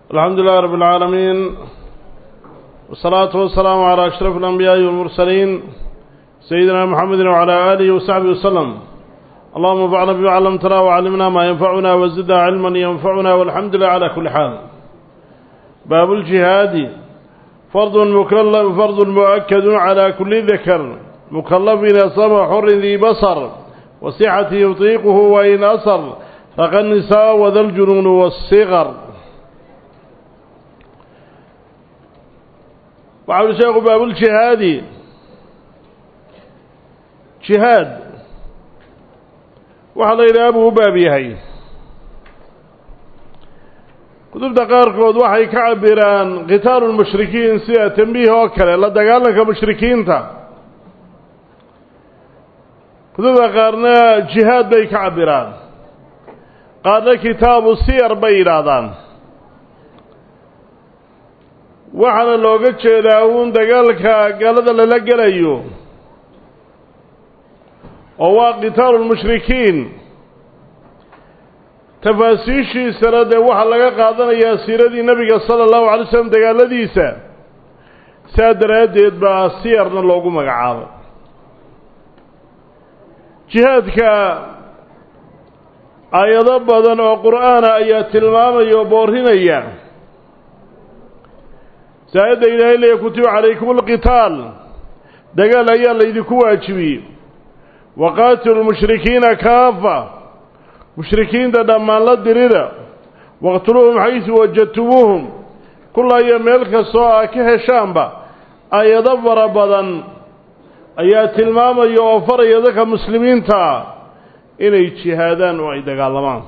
الحمد لله رب العالمين والصلاة والسلام على أشرف الأنبياء والمرسلين سيدنا محمد وعلى آله وصحبه وسلم اللهم انفعنا بما علمتنا وعلمنا ما ينفعنا وزدنا علما ينفعنا والحمد لله على كل حال باب الجهاد فرض مكلف فرض مؤكد على كل ذكر مكلف أصاب حر ذي بصر وصحة يطيقه وإن أصر فقى النساء وذا الجنون والصغر وعلى شيخ باب الجهاد جهاد وحلا إلى أبو باب يهي kutubta qaarkood waxay ka cabiraan qitaalu lmushrikiin sida tambiih oo kale la dagaalanka mushrikiinta kutubta qaarna jihaad bay ka cabiraan qaarna kitaabu siyar bay yidhaahdaan waxaana looga jeedaa uun dagaalka gaalada lala gelayo oo waa qitaalu lmushrikiin tafaasiishiisana dee waxaa laga qaadanayaa siiradii nebiga sala allahu alay slam dagaaladiisa saa daraaddeed baa siyarna loogu magacaabay jihaadka aayado badan oo qur'aana ayaa tilmaamaya oo boorinaya saayadda ilaahay leeya kutiba calaykum alqitaal dagaal ayaa laydinku waajibiyey waqaatilu lmushrikiina kaafa mushrikiinta dhammaan la dirida waqtuluuhum xaysu wajadtumuuhum kullaayo meel kastoo aa ka heshaanba aayado fara badan ayaa tilmaamaya oo faraya dadka muslimiintaa inay jihaadaan oo ay dagaalamaan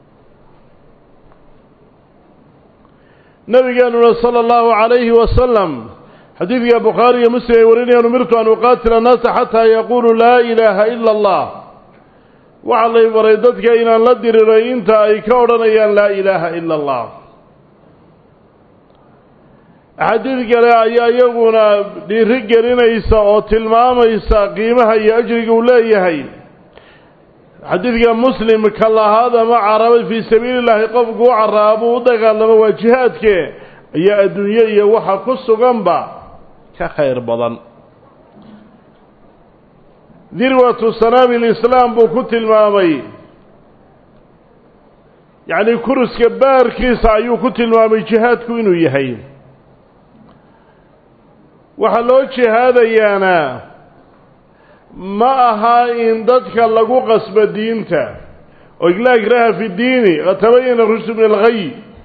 nabigeenuna sala allahu calayhi wasalam xadiidka bukhaari iyo muslim ay warinayaan umirtu an uqaatila annaasa xataa yaquuluu laa ilaaha ila allah waxaa lay baray dadka inaan la diriray inta ay ka odhanayaan laa ilaaha ila allah axaadiid kale ayaa iyaguna dhiiri gelinaysa oo tilmaamaysa qiimaha iyo ajriga uu leeyahay xadiidka muslim ka lahaada ma carabay fii sabiili llaahi qofku u caraabuu u dagaalamo waa jihaadke ayaa adduunye iyo waxa ku suganba ka khayr badan dirwatu sanaami lislaam buu ku tilmaamay yacni kuruska baarkiisa ayuu ku tilmaamay jihaadku inuu yahay waxaa loo jihaadayaana ma aha in dadka lagu qasbo diinta oo laa ikraha fi diini qad tabayana rushdu min alghay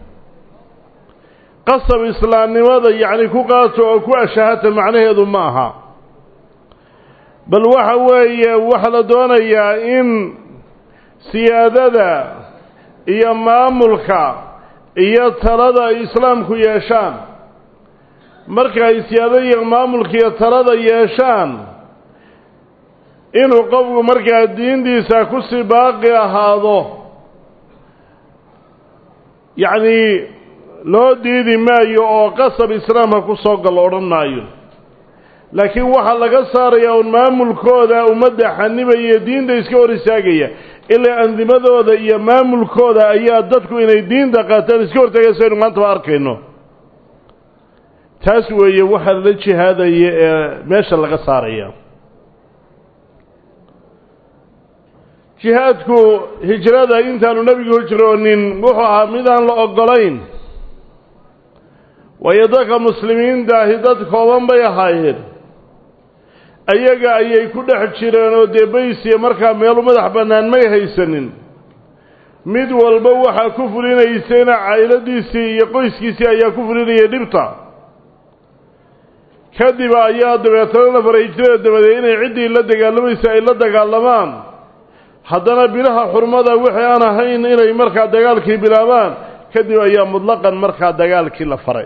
qasab islaamnimada yacni ku qaato oo ku ashahata macnaheedu ma aha bal waxa weeye waxaa la doonayaa in siyaadada iyo maamulka iyo talada ay islaamku yeeshaan marka ay siyaadada iyo maamulka iyo talada yeeshaan inuu qofku markaa diintiisa kusii baaqi ahaado yacnii loo diidi maayo oo qasab islaamka ku soo gallo odhan maayo laakiin waxaa laga saarayaa un maamulkooda ummadda xanibaya diinta iska hor istaagaya ilaa andimadooda iyo maamulkooda ayaa dadku inay diinta qaataan iska hortaagaya saynu maantaba arkayno taas weeye waxaa la jihaadaya ee meesha laga saaraya jihaadku hijrada intaanu nebigu hijroonin wuxuu ahaa midaan la oggolayn waayo dadka muslimiinta ahi dad kooban bay ahaayeen ayaga ayay ku dhex jireen oo dee baysiya markaa meelu madax bannaan may haysanin mid walba waxaa ku fulinaysayna cayladiisii iyo qoyskiisii ayaa ku fulinayay dhibta kadib ayaa dabeetana la faray hijrada dabadeed inay ciddii la dagaalamaysa ay la dagaalamaan haddana bilaha xurmada wixii aan ahayn inay markaa dagaalkii bilaabaan kadib ayaa mutlaqan markaa dagaalkii la faray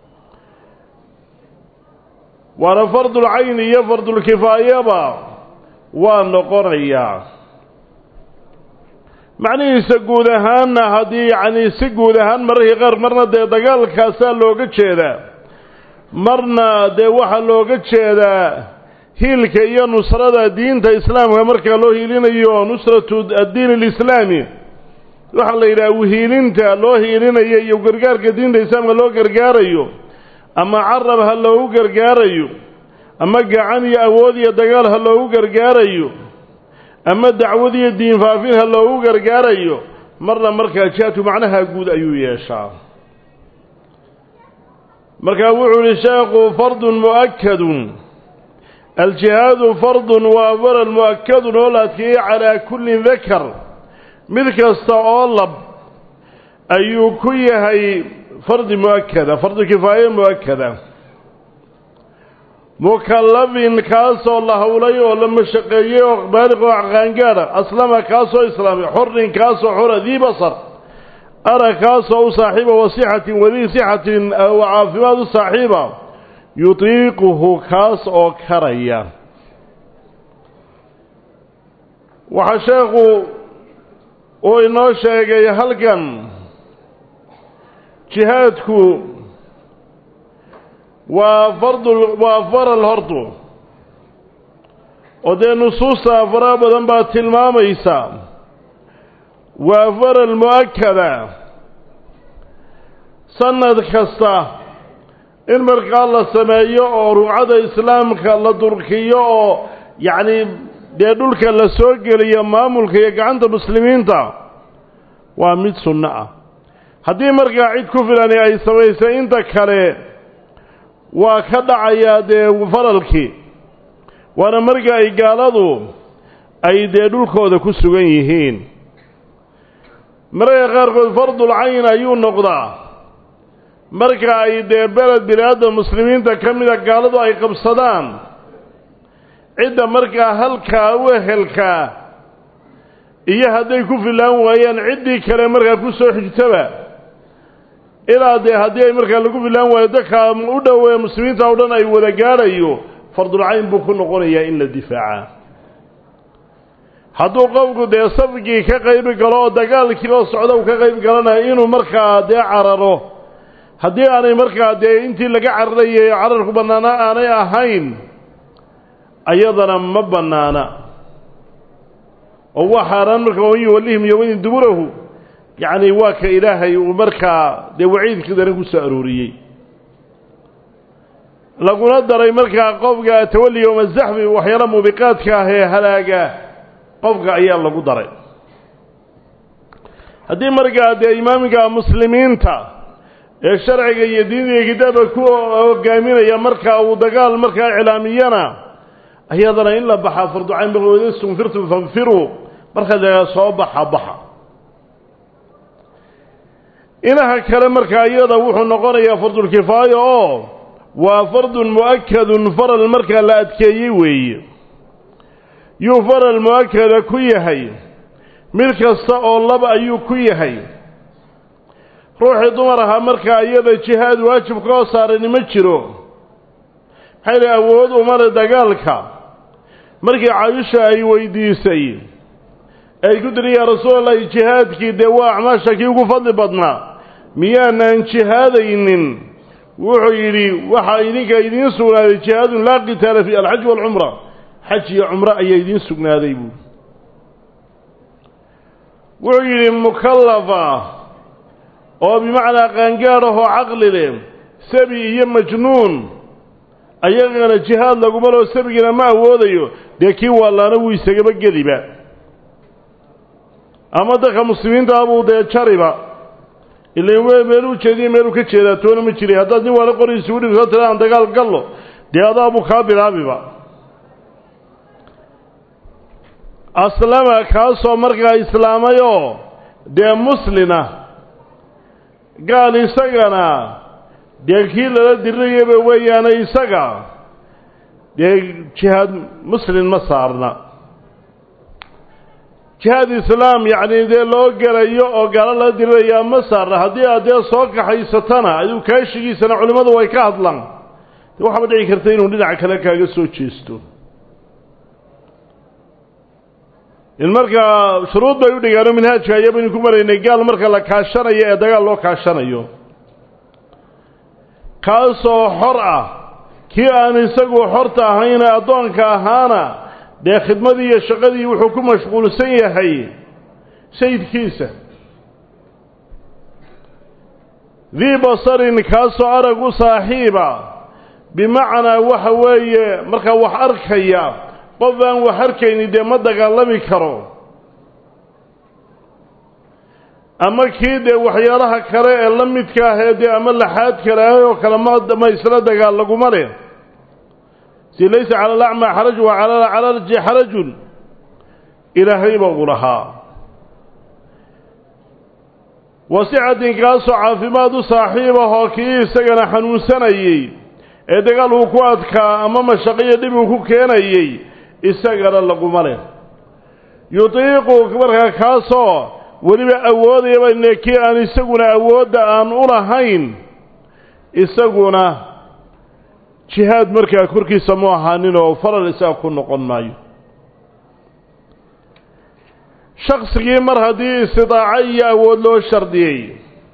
waana fardulcayni iyo fardulkifaayaba waa noqonayaa macnihiisa guud ahaanna haddii yacnii si guud ahaan mararkii qaar marna dee dagaalkaasaa looga jeedaa marna dee waxaa looga jeedaa hiilka iyo nusrada diinta islaamka markaa loo hiilinayo nusratu addiin alislaami waxaa la yidhaha wihiilinta loo hiilinayo iyo gargaarka diinta islaamka loo gargaarayo ama carab ha loogu gargaarayo ama gacan iyo awood iyo dagaal ha loogu gargaarayo ama dacwad iyo diin faafin ha loogu gargaarayo marna markaa jihaadku macnaha guud ayuu yeeshaa markaa wuxuu yihi sheekhu fardun mu'akadun aljihaadu fardun waa faral mu'akadun oo la adkeeyey calaa kullin dakar mid kasta oo lab ayuu ku yahay fardi mu'akada fardu kifaaye mu'akada mukallafin kaasoo la howlay oo la mashaqeeyey oo baaliq oo qaangaadha aslama kaasoo islaamay xorin kaasoo xora dii basar ara kaasoo u saaxiiba wa sixatin wadii sixatin wa caafimaad u saaxiiba yutiiquhu kaas oo karaya waxaa sheekhu uu inoo sheegay halkan jihaadku waa fardu waa faral hortu oo dee nusuusta faraha badan baa tilmaamaysa waa faral mu'akada sanad kasta in markaa la sameeyo oo ruucada islaamka la durkiyo oo yacni dee dhulka la soo geliyo maamulka iyo gacanta muslimiinta waa mid sunno ah haddii markaa cid ku filani ay samaysay inta kale waa ka dhacayaa dee faralkii waana marka ay gaaladu ay dee dhulkooda ku sugan yihiin mararka qaarkood fardul cayn ayuu noqdaa marka ay dee beled bilaadda muslimiinta ka mida gaaladu ay qabsadaan cidda markaa halkaa u ehelkaa iyo hadday ku filaan waayaan ciddii kale markaa ku soo xigtaba ilaa dee haddii ay markaa lagu filaan waayo dadkaa u dhoweeya muslimiinta o dhan ay wada gaadhayo fardulcayn buu ku noqonayaa in la difaaca hadduu qofku dee safkii ka qaybi galo oo dagaalkii oo socda uu ka qayb galanayo inuu markaa dee cararo haddii aanay markaa dee intii laga cararayay cararku bannaana aanay ahayn ayadana ma bannaana oo waa xaaraan marka waman yuwallihim yowmadin duburahu yacni waa ka ilaahay uu markaa dee waciidkii daran ku soo arooriyey laguna daray markaa qofka tawalli yowma zaxfi waxyaala muubiqaadka ah ee halaaga qofka ayaa lagu daray haddii markaa dee imaamka muslimiinta ee sharciga iyo diinta iyo kitaabka ku hogaaminaya markaa uu dagaal markaa iclaamiyana ayadana in la baxaa farducayn baqoodin stunfirtum fanfiruu markaa la soo baxa baxa inaha kale markaa iyada wuxuu noqonayaa fardulkifaaya oo waa fardun mu'akadun faral markaa la adkeeyey weeye yuu faral mu'akada ku yahay mid kasta oo laba ayuu ku yahay ruuxii dumar ahaa markaa iyada jihaad waajib koo saarani ma jiro maxay li awood umale dagaalka markii caayisha ay weydiisay ay ku tiri yaa rasuulallahi jihaadkii dee waa acmaasha kii ugu fadli badnaa miyaanaan jihaadaynin wuxuu yidhi waxaa idinka idiin sugnaaday jihaadun laa qitaala fi alxaj waalcumra xaj iyo cumro ayaa idiin sugnaaday buui wuxuu yidhi mukallafa oo bimacnaa qaangaad ahoo caqli leh sabi iyo majnuun ayagana jihaad laguma loo sabigina ma awoodayo dee kii waalaana wuu isagaba geliba ama dadka muslimiinta abuu dee jariba ilan w meeluu jeediya meeluu ka jeedaa toona ma jiray haddaad nin waala qoriisa u dhibsoo tira aan dagaal gallo dee adaabuu kaa bilaabiba aslama kaasoo markaa islaamayoo dee muslina gaal isagana dee kii lala dirirayaba weeyaane isaga dee jihaad muslim ma saarna jihaad islaam yacni dee loo gelayo oo gaalo lala dirirayaa ma saarna haddii aad dee soo kaxaysatana aduu kaashigiisana culimmadu way ka hadlaan de waxaaba dhici karta inuu dhinac kale kaaga soo jeesto in markaa shuruud bay u dhigaano minhaajka ayabaynu ku maraynay gaal marka la kaashanayo ee dagaal loo kaashanayo kaasoo xor ah kii aan isagu xorta ahayna addoonka ahaana dee khidmadii iyo shaqadii wuxuu ku mashquulsan yahay sayidkiisa dii basarin kaasoo arag u saaxiiba bimacnaa waxa weeye markaa wax arkaya qof aan wax arkayni dee ma dagaalami karo ama kii dee waxyaalaha kale ee la midka ah ee dee ama laxaad kale ah oo kale ma isla dagaal laguma leh si laysa cala alacmaa xaraj wa cala alcalaji xarajun ilaahayba uu lahaa wasixatin kaasoo caafimaad u saaxiib ahoo kii isagana xanuunsanayey ee dagaal uu ku adkaa ama mashaqiyo dhib uu ku keenayey isagana laguma leh yutiiqu markaa kaasoo weliba awoodayaba ne kii aan isaguna awoodda aan u lahayn isaguna jihaad markaa korkiisa mu ahaanin oo faral isaga ku noqon maayo shaksigii mar haddii istidaaco iyo awood loo shardiyey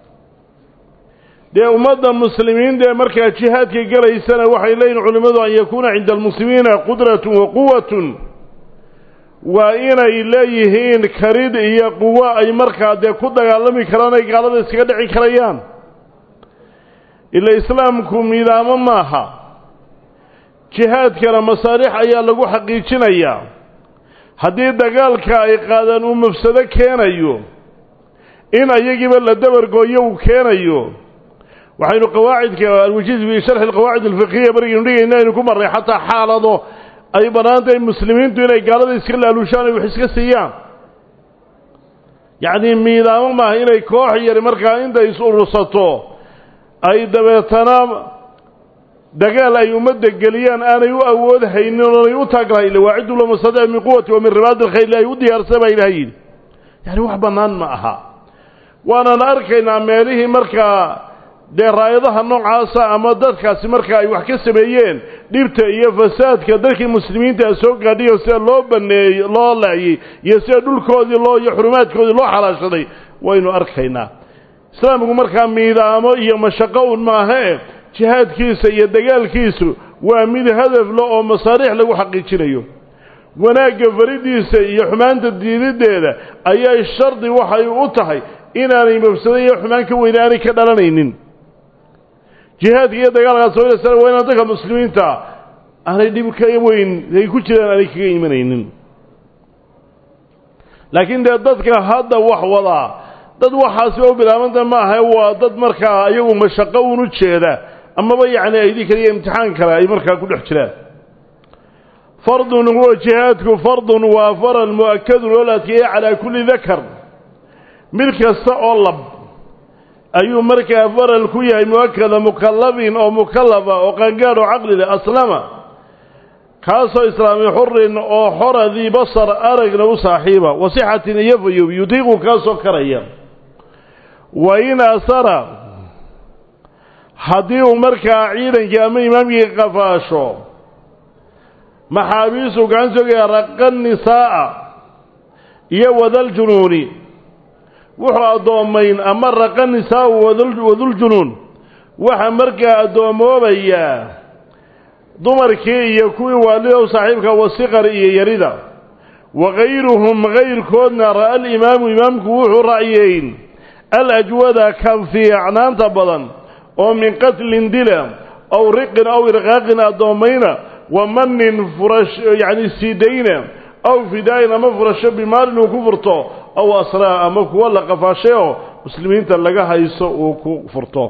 dee ummadda muslimiinta ee markaa jihaadka gelaysana waxay leeyihin culimmadu an yakuuna cinda almuslimiina qudratun wa quwatun waa inay leeyihiin karid iyo quwo ay markaa dee ku dagaalami karaan ay gaalada iskaga dhici karayaan ila islaamku miidaamo maaha jihaadkana masaalix ayaa lagu xaqiijinayaa haddii dagaalka ay qaadaan uu mafsado keenayo in ayagiiba la dabargooyo uu keenayo waxaynu qawaacidka alwajiz fi sharxi alqawaacid alfiqhiya markaynu dhigayna aynu ku marray xataa xaalado ay bannaan tahay muslimiintu inay gaalada iska laalushaan ay wax iska siiyaan yacnii miidaamo maaha inay koox yari markaa intay is urursato ay dabeetana dagaal ay ummadda geliyaan aanay u awood haynin oonay u taaglahay ila waaciddu lamasadec min quwati wa min ribaadi alkhayl ay u diyaarsa baa ilaha yidhi yani wax bannaan ma aha waanaan arkaynaa meelihii markaa dee raayadaha noocaasa ama dadkaasi markaa ay wax ka sameeyeen dhibta iyo fasaadka dadkii muslimiinta soo gaadhiyo sida loo baneeyey loo laayey iyo sida dhulkoodii loo iyo xurumaadkoodii loo xalaashaday waynu arkaynaa islaamku markaa miidaamo iyo mashaqo un maahae jihaadkiisa iyo dagaalkiisu waa mid hadaf le oo masaariix lagu xaqiijinayo wanaagga faridiisa iyo xumaanta diididdeeda ayay shardi waxay u tahay inaanay mafsado iyo xumaan ka weyne aanay ka dhalanaynin jihaadka iyo dagaalkaas soolasana waa inaan dadka muslimiinta aanay dhib ka weyn ay ku jiraan aanay kaga imanaynin laakiin dee dadka hadda wax wadaa dad waxaasi u bilaabanta ma aha waa dad markaa iyagu mashaqo un u jeeda amaba yacni aydii kale iyo imtixaan kale ay markaa ku dhex jiraan fardun huwa jihaadku fardun waa faral mu'akadun oo la adkeeyey calaa kulli dakar mid kasta oo lab ayuu markaa faral ku yahay mu'akada mukallabin oo mukallafa oo qangaadh oo caqli leh aslama kaasoo islaami xurin oo xora dii basar aragna u saaxiiba wasixatin iyo fayow yudiiqu kaasoo karaya wa in asara haddii uu markaa ciidankii ama imaamkii qafaasho maxaabiisu gacan sogaya raqa nisaa'a iyo wadaljunuuni wuxuu addoomayn ama raqa nisaa'u waduljunuun waxaa markaa addoommoobayaa dumarkii iyo kuwii waalidow saaxiibka wasiqar iyo yarida wa kayruhum kayrkoodna ra'a alimaamu imaamku wuxuu ra'yeyn alajwada kan fiicnaanta badan oo min qatlin dila aw riqin aw irqaaqin addoommayna wa manin furash yacni siidayna aw fidaa'in ama furasho bimaalin uu ku furto aw asraa ama kuwa la qafaashay oo muslimiinta laga hayso uu ku furto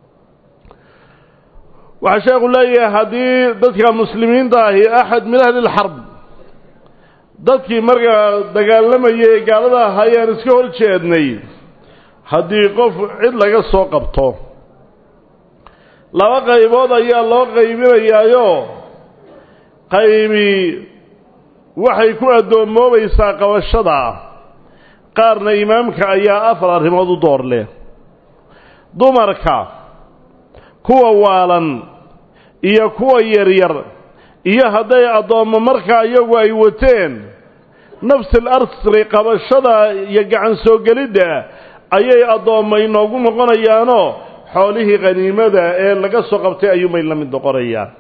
waxaa sheekhu leeyahay haddii dadka muslimiinta ahi axad min ahli lxarb dadkii markaa dagaalamayay ee gaalada ahaayaan iska hor jeednay haddii qof cid laga soo qabto laba qaybood ayaa loo qaybinayaayo qaybi waxay ku addoommoobaysaa qabashada qaarna imaamka ayaa afar arrimood u door leh dumarka kuwa waalan iyo kuwa yaryar iyo hadday addoommo markaa iyagu ay wateen nafsil arsri qabashada iyo gacan soo gelidda ayay addoomma inoogu noqonayaanoo xoolihii khaniimada ee laga soo qabtay ayuunbay la mid noqonayaan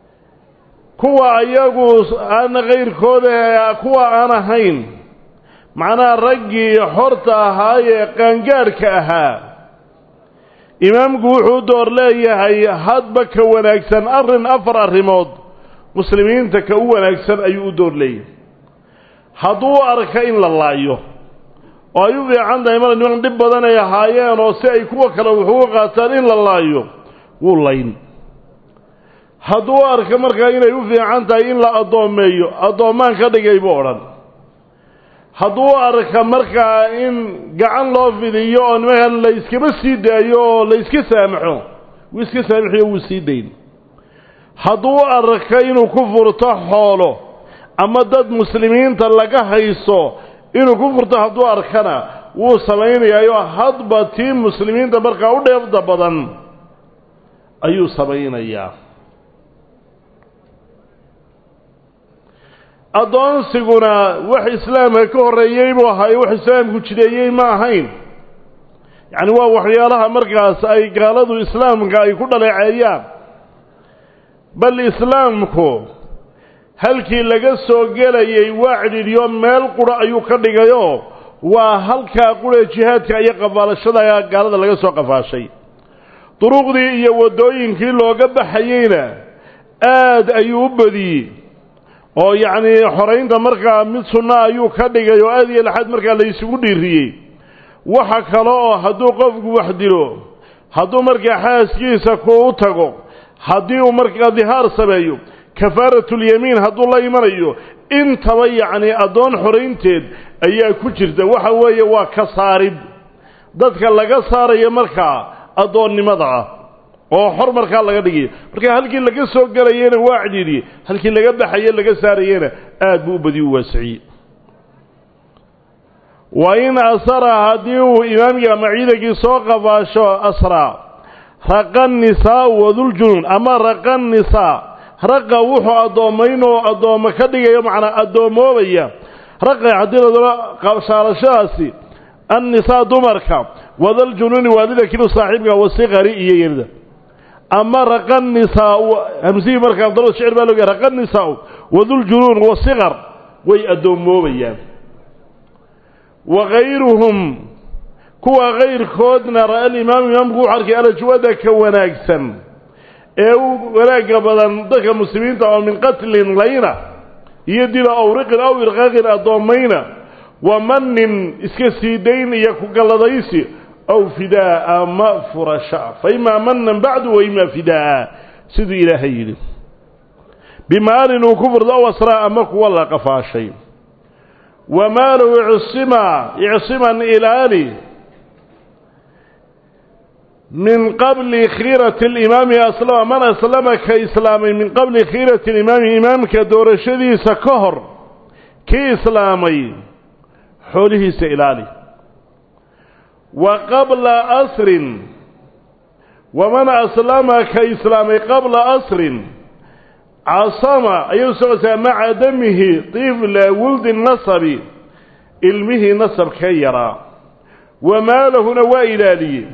kuwa iyagu aan kayrkooda kuwa aan ahayn macnaha raggii xorta ahaa ee qaangaadhka ahaa imaamku wuxuu door leeyahay hadba ka wanaagsan arrin afar arrimood muslimiinta ka u wanaagsan ayuu u door leeyahay hadduu arka in la laayo oo ay u fiican tahay mara niman dhib badan ay ahaayeen oo si ay kuwa kale wuxuuga qaataan in la laayo wuu layn hadduu arka markaa inay u fiican tahay in la addoomeeyo addoommaan ka dhigay buu odhan hadduu arka markaa in gacan loo fidiyo oo nimankan la iskaba sii daayo oo la iska saamaxo wuu iska saamaxiyo wuu sii dayn hadduu arka inuu ku furto xoolo ama dad muslimiinta laga hayso inuu ku furto hadduu arkana wuu samaynayaayo hadba tii muslimiinta markaa u dheefda badan ayuu samaynayaa addoonsiguna wax islaamka ka horreeyey buu ahaayo wax islaamku jideeyey ma ahayn yacni waa waxyaalaha markaas ay gaaladu islaamka ay ku dhaleeceeyaan bal islaamku halkii laga soo gelayay waa cidhiidhyo meel qura ayuu ka dhigayoo waa halkaa qura jihaadka iyo qafaalashada gaalada laga soo qafaashay duruqdii iyo waddooyinkii looga baxayeyna aad ayuu u badiyey oo yacnii xoraynta markaa mid sunna ayuu ka dhigay oo aad iyo laxad markaa la isugu dhiiriyey waxa kale oo hadduu qofku wax dilo hadduu markaa xaaskiisa ku u tago haddii uu markaa dihaar sameeyo kafaaratulyamiin hadduu la imanayo intaba yacnii addoon xoraynteed ayaa ku jirta waxa weeye waa ka saarid dadka laga saarayo markaa addoonnimada ah oo xor markaa laga dhigayo marka halkii laga soo gelayena waa cidhiidhiyey halkii laga baxaye laga saarayena aad buu u badi u waasiciyey wa in asara haddii uu imaamkii ama ciidankii soo qafaasho asraa raqa nisaau waduljunuun ama raqa nisaa raqa wuxuu addoommayn oo addoommo ka dhigayo macnaa addoomoobaya raqa haddii ladaba qabshaalashadaasi annisaa dumarka wadaljunuuni waalida kilu saaxiibka wasiqari iyo yerda ama raqa nisaau hamsihii markaa abdalada shicir baa looga raqa nisaau waduljunuun wasiqar way addoommoobayaan wa kayruhum kuwa kayrkoodna ra'a alimaamu imaamku wuxu arkay alajwada ka wanaagsan ee u wanaagga badan dadka muslimiinta oo min qatlin layna iyo dila awriqin aw irqaaqin addoommayna wa manin iska sii dayn iyo ku galladaysi aw fidaa ama furashaa fa imaa manan bacdu wa imaa fidaa siduu ilaahay yidhi bimaalin uu ku furdo aw asraa ama kuwa la qafaashay wa maalu icsima icsiman ilaali min qabli khiirati alimaami aslama man aslama ka islaamay min qabli khiirati alimaami imaamka doorashadiisa ka hor kii islaamay xoolihiisa ilaali wa qabla asrin waman aslama ka islaamay qabla asrin casama ayuu socotay maca damihi tifla wuldi nasabi ilmihii nasabka yaraa wa maalahuna waa ilaaliyey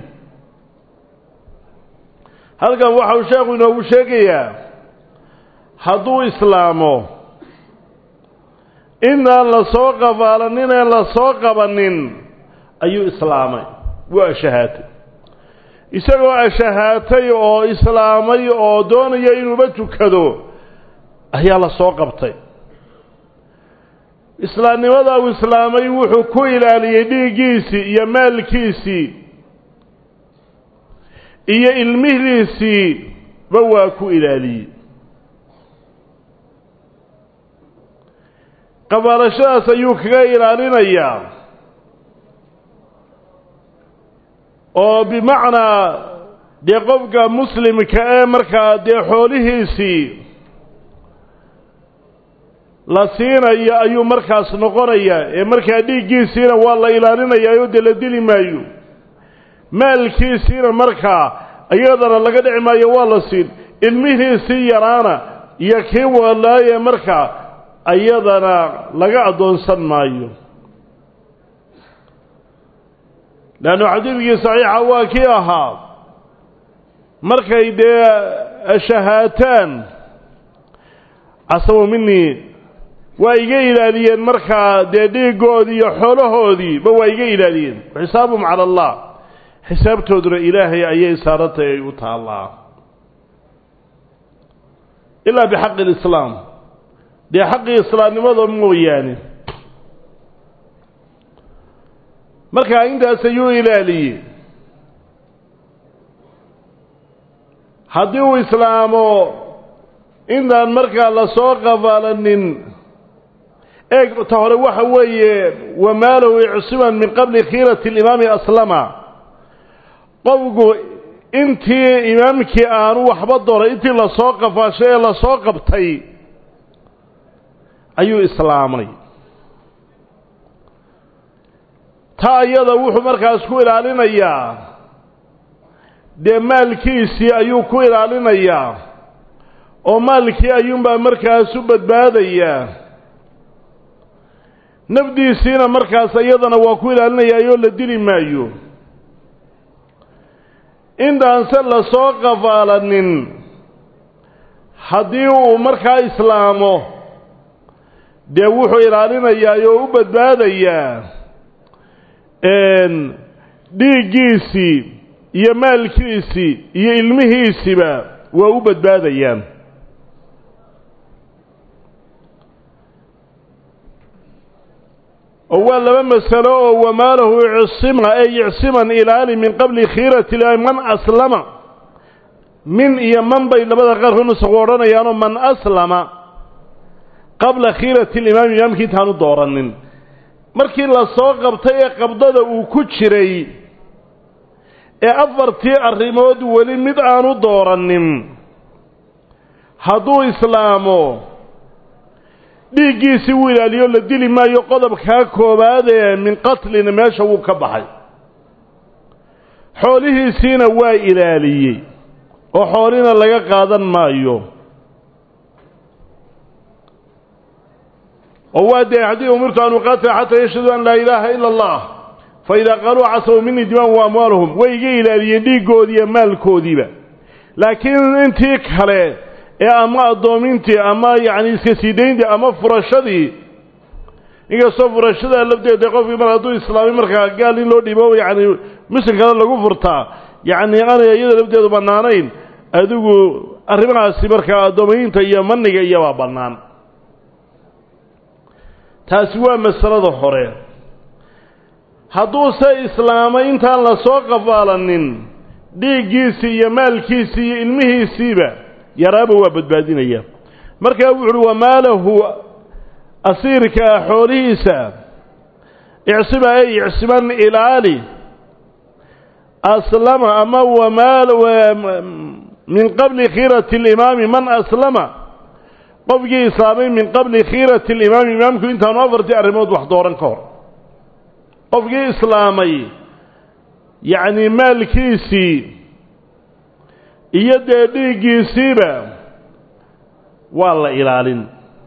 halkan waxau sheekhu inoogu sheegayaa hadduu islaamo inaan la soo qafaalanin aan la soo qabanin ayuu islaamay waa ashahaatay isagoo ashahaatay oo islaamay oo doonaya inuuba tukado ayaa la soo qabtay islaamnimada uu islaamay wuxuu ku ilaaliyey dhiiggiisii iyo maalkiisii iyo ilmihiisii ba waa ku ilaaliyey qabaalashadaas ayuu kaga ilaalinayaa oo bimacnaa dee qofka muslimka ee markaa dee xoolihiisii la siinayo ayuu markaas noqonayaa ee markaa dhiiggiisiina waa la ilaalinayaa oo dee la dili maayo maalkiisiina markaa iyadana laga dhici maayo waa la siin ilmihiisii yaraana iyo kii walaaye markaa iyadana laga addoonsan maayo leannu xadiidkii saxiixa waa kii ahaa markay dee shahaataan casamu minii waa iga ilaaliyeen markaa dee dhiiggoodii iyo xoolahoodiiba waa iga ilaaliyeen xisaabum cala allah xisaabtooduna ilaahay ayay saarantay ay u taallaa ilaa bixaqi lislaam dee xaqii islaamnimada mooyaane markaa intaas ayuu ilaaliyey haddii uu islaamo intaan markaa lasoo qafaalanin eeg ta hore waxa weeye wamaalahu icsiman min qabli khiirati alimaami aslama qofku intii imaamkii aanu waxba doray intii lasoo qafaashay ee lasoo qabtay ayuu islaamay taa iyada wuxuu markaas ku ilaalinayaa dee maalkiisii ayuu ku ilaalinayaa oo maalkii ayuunbaa markaas u badbaadayaa nafdiisiina markaas iyadana waa ku ilaalinayaayoo la dili maayo intaanse lasoo qafaalanin haddii uu markaa islaamo dee wuxuu ilaalinayaa oo u badbaadayaa dhiiggiisii iyo maalkiisii iyo ilmihiisiba waa u badbaadayaan oo waa laba masalo oo wamaalahu icsima ee icsiman ilaali min qabli khiirati man aslama min iyo man bay labada qaarkood nusaqu odhanayaanoo man aslama qabla khiirati alimaami imaamkii intaanu dooranin markii lasoo qabtay ee qabdada uu ku jiray ee afartii arrimood weli mid aanu dooranin hadduu islaamo dhiiggiisii wuu ilaaliyo la dili maayo qodobkaa koowaadee min qatlina meesha wuu ka baxay xoolihiisiina waa ilaaliyey oo xoolina laga qaadan maayo oo waa dee haddii umirtu an uqaatila xataa yashhaduu an laa ilaaha ila allah fa idaa qaaluu casabu minii dimaan wa amwaaluhum way iga ilaaliyeen dhiiggoodiiyo maalkoodiiba laakiin intii kale ee ama addoomintii ama yacni iska sii dayntii ama furashadii inkastoo furashadaa lafteeda qofkii mar hadduu islaamay markaa gaal in loo dhiibo yacni muslimkana lagu furtaa yacni aanay iyada lafteedu bannaanayn adigu arrimahaasi markaa addoomaynta iyo maniga iyobaa bannaan taasi waa masalada hore hadduuse islaamay intaan lasoo qafaalanin dhiiggiisii iyo maalkiisii iyo ilmihiisiiba yaraaba waa badbaadinaya markaa wuxu uhi wamaalahu asiirkaa xoolihiisa icsima ay icsiman ilaali aslama ama wamaal min qabli khiirati alimaami man aslama qofkii islaamay min qabli khiirati alimaami imaamku intaanu afartii arrimood wax dooran ka hor qofkii islaamay yacni maalkiisii iyo dee dhiiggiisiiba waa la ilaalin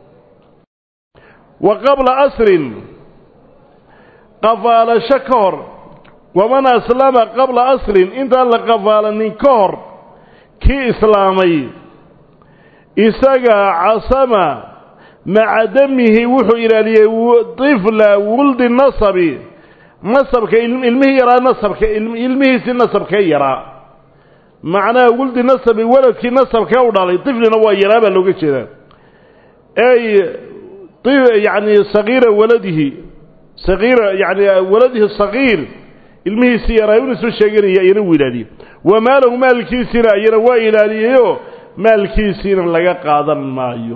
wa qabla asrin qafaalasho ka hor waman aslama qabla asrin intaan la qafaalanin ka hor kii islaamay isaga casama maca damihi wuxuu ilaaliyey tifla wuldi nasabi nasabka ilmihii yaraa nasabka ilmihiisii nasabkee yaraa macnaha wuldi nasabi waladkii nasabkee u dhalay tiflina waa yaraa baa looga jeedaa ey yani sagiira waladihi sagiira yani waladihi sagiir ilmihiisii yaraa un isu sheeganaya ayana wuu ilaaliyey wamaalahu maalkiisiina ayana waa ilaaliyeyoo maalkiisiina laga qaadan maayo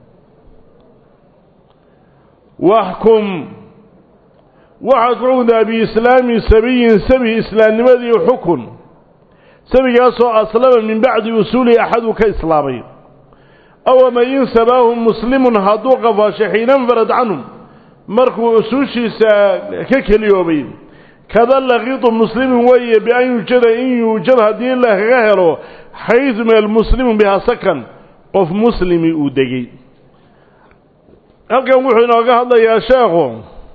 waxkum waxaad xukuntaa biislaami sabiyin sabi islaamnimadii xukun sabigaasoo aslama min bacdi usuulihi axaduu ka islaamay aw ama in sabaahu muslimun hadduu qafaasho xiina infarad canhum markuu usuushiisa ka keliyoobay kada laqiitu muslimin weeye bian yuujada in yuujad haddii lagaga helo xaydu meel muslimun bihaa sakan qof muslimi uu degey halkan wuxuu inooga hadlayaa sheekhu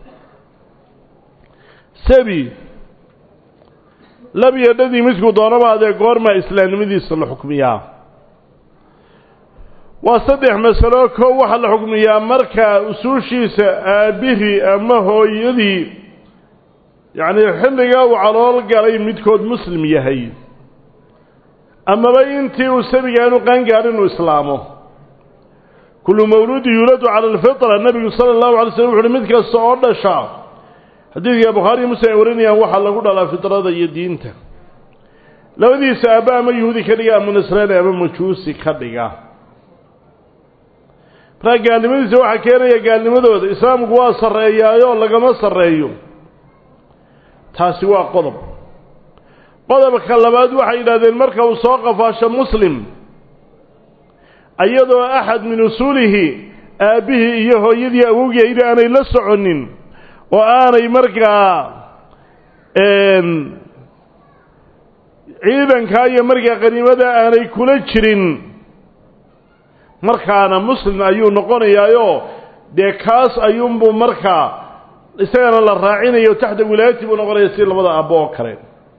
sabi labiyo dhadii midkuu doonaba adee goormaa islaamnimadiisa la xukmiyaa waa saddex masalo koo waxaa la xukmiyaa marka usuushiisa aabbihii ama hooyadii yacni xilligaa uu calool galay midkood muslim yahay amaba intii uu sabiga aanu qaangaar inuu islaamo kullu mawluudi yuuladu cala alfitra nebigu sala allahu alay slm wuxu uhi mid kasta oo dhasha xadiidka bukhaariyo muslim ay warinayaan waxaa lagu dhalaa fitrada iyo diinta labadiisa aabba ama yuhuudi ka dhiga ama nasraani ama majuusi ka dhiga markaa gaalnimadiisa waxaa keenaya gaalnimadooda islaamku waa sarreeyaayoo lagama sarreeyo taasi waa qodob qodobka labaad waxay yidhahdeen marka uu soo qafaasho muslim iyadoo axad min usuulihi aabbihii iyo hooyadii awowgii aydi aanay la soconin oo aanay markaa ciidankaa iyo markaa qaniimada aanay kula jirin markaana muslim ayuu noqonayaayoo dee kaas ayuunbuu markaa isagana la raacinayo taxta wilaayati buu noqonaya si labada aabbo oo kale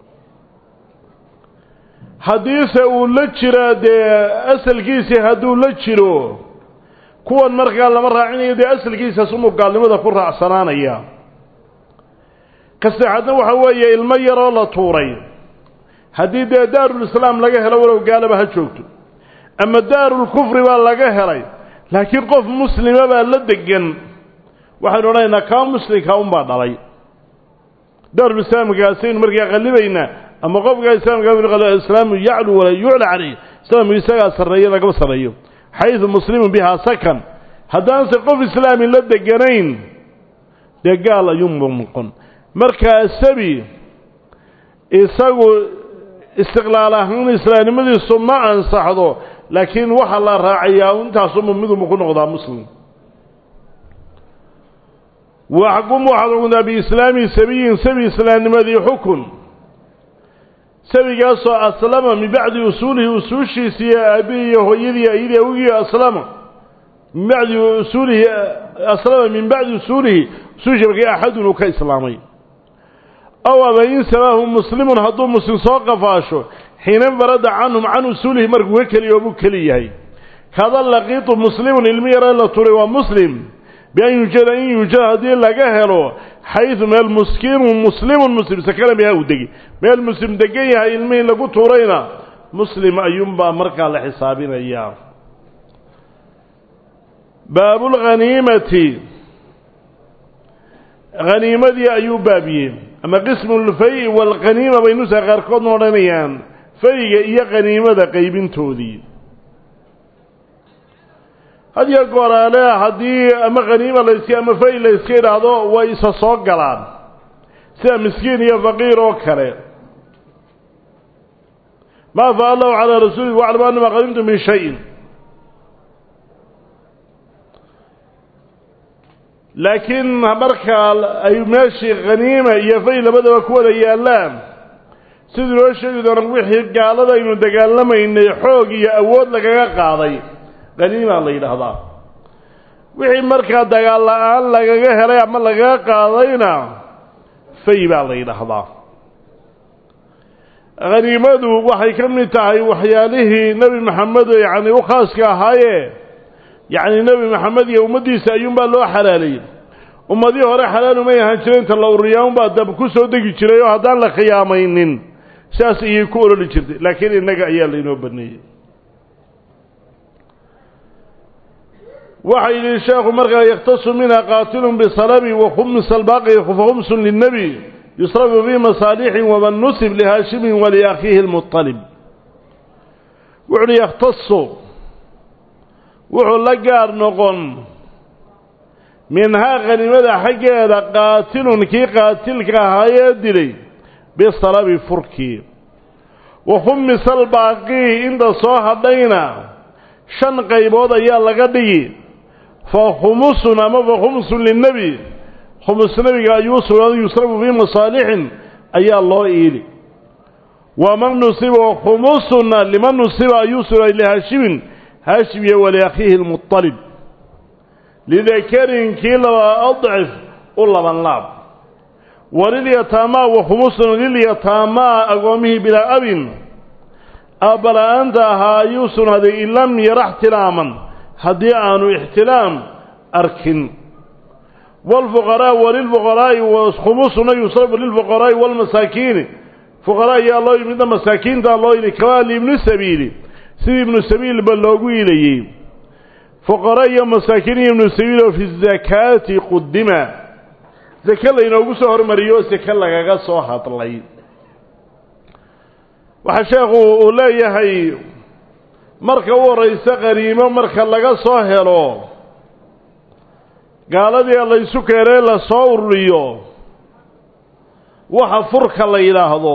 haddiise uu la jiraa dee asalkiisii hadduu la jiro kuwan markaa lama raacinayo dee asalkiisaas umuu gaalnimada ku raacsanaanaya kaseexadna waxa weeye ilmo yaroo la tuuray haddii dee daarulislaam laga helo walow gaalaba ha joogto ama daarulkufri baa laga helay laakiin qof muslima baa la degan waxaynu odhanaynaa kaa muslimka unbaa dhalay daarulislaamkaasaynu markaa qallibaynaa ama qofka islaamkaislaamu yaclu walaa yucla calayh islaamku isagaa sarreeya lagama sarreeyo xaydu muslimun bihaa sakan haddaanse qof islaami la deganayn dee gaal ayuunbu noqon markaa sabi isagu istiqlaal ahaan islaamnimadiisu ma ansaxdo laakiin waxaa la raacayaa intaasuma midunbu ku noqdaa muslim waxkum waxaad xukuntaa biislaami sabiyin sabi islaamnimadii xukun sabigaasoo aslama min bacdi usuulihi usuushiisiiyo aabbihi iyo hooyadii ayadii awgii aslama min bacdi usuulihi aslama min bacdi usuulihi usuushii markii axadun uu ka islaamay aw ama in sabaahu muslimun hadduu muslim soo qafaasho xiina farada canhum can usuulihi markuu ka keliyo buu keli yahay kada laqiitu muslimun ilmi yare la turay waa muslim bian yuujada in yuujada haddii laga helo xaydu meel muskiinun muslimun muslim sakana biha uu degi meel muslim degan yahay ilmihii lagu tuurayna muslim ayuunbaa markaa la xisaabinayaa baabulghaniimati haniimadii ayuu baabiyey ama qismu lfay waalkhaniima bay nusa qaarkoodna odhanayaan fayga iyo khaniimada qaybintoodii had iyo gooraale haddii ama khaniima layska ama fay layska idhaahdo way isa soo galaan sida miskiin iyo faqiir oo kale maa faa allahu calaa rasuulihi waclamu anama qadimtu min shayin laakiin markaa ay meeshii khaniima iyo fay labadaba ku wada yaallaan siduu noo sheegi doona wixii gaalada aynu dagaalamaynay xoog iyo awood lagaga qaaday khaniimaa la yidhaahdaa wixii markaa dagaal la-aan lagaga helay ama lagaga qaadayna fay baa la yidhaahdaa khaniimadu waxay ka mid tahay waxyaalihii nebi maxamed yacni u khaaska ahaaye yacni nebi maxamed iyo ummaddiisa ayuunbaa loo xalaalayey ummadihii hore xalaalumay ahaan jireen inta la ururiyaa unbaa dab ku soo degi jiray oo haddaan la khiyaamaynin sidaas ayay ku ololi jirtay laakiin innaga ayaa laynoo baneeyey waxa yidhi sheekhu markaa yakhtasu minha qaatilun bisalabi wa khumisa albaaqi fahumsun linnebi yusrafu fii masaalixin waman nusib lihaashimin waliakhiihi lmuطalib wuxu uhi yakhtasu wuxuu la gaar noqon minhaa khaniimada xaggeeda qaatilun kii qaatilka ahaayee dilay bisalabi furkii wa khumisa albaaqii inta soo hadhayna shan qaybood ayaa laga dhigi fa khumusun ama fa khumsun linnebi khumus nebiga ayuu sugnaaday yusrafu fii masaalixin ayaa loo iili waman nusiba khumusunna liman nusiba ayuu sugnaaday lihaashimin haashim iyo waliakhiihi lmuطalib lidakarin kii laba adcif u laban laab walilyataamaa wa khumusun lilyataamaa agoomihii bilaa abin aabbala-aanta ahaa ayuu sugnaaday in lam yara xtilaaman haddii aanu ixtilaam arkin waalfuqaraa walilfuqaraa'i khumusuna yusrafu lilfuqaraa'i waalmasaakiini fuqaraa ayaa loo midna masaakiintaa loo yili kamaa liibni sabiili sidii ibnu sabiilba loogu ilayey fuqara iyo masaakiin iyo ibnu sabiil oo fi zakaati qudima sake laynoogu soo hormariyo oo sake lagaga soo hadlay waxaa sheekhu uu leeyahay marka u horraysa qaniimo marka laga soo helo gaaladii laysu keenee la soo ururiyo waxa furka la yidhaahdo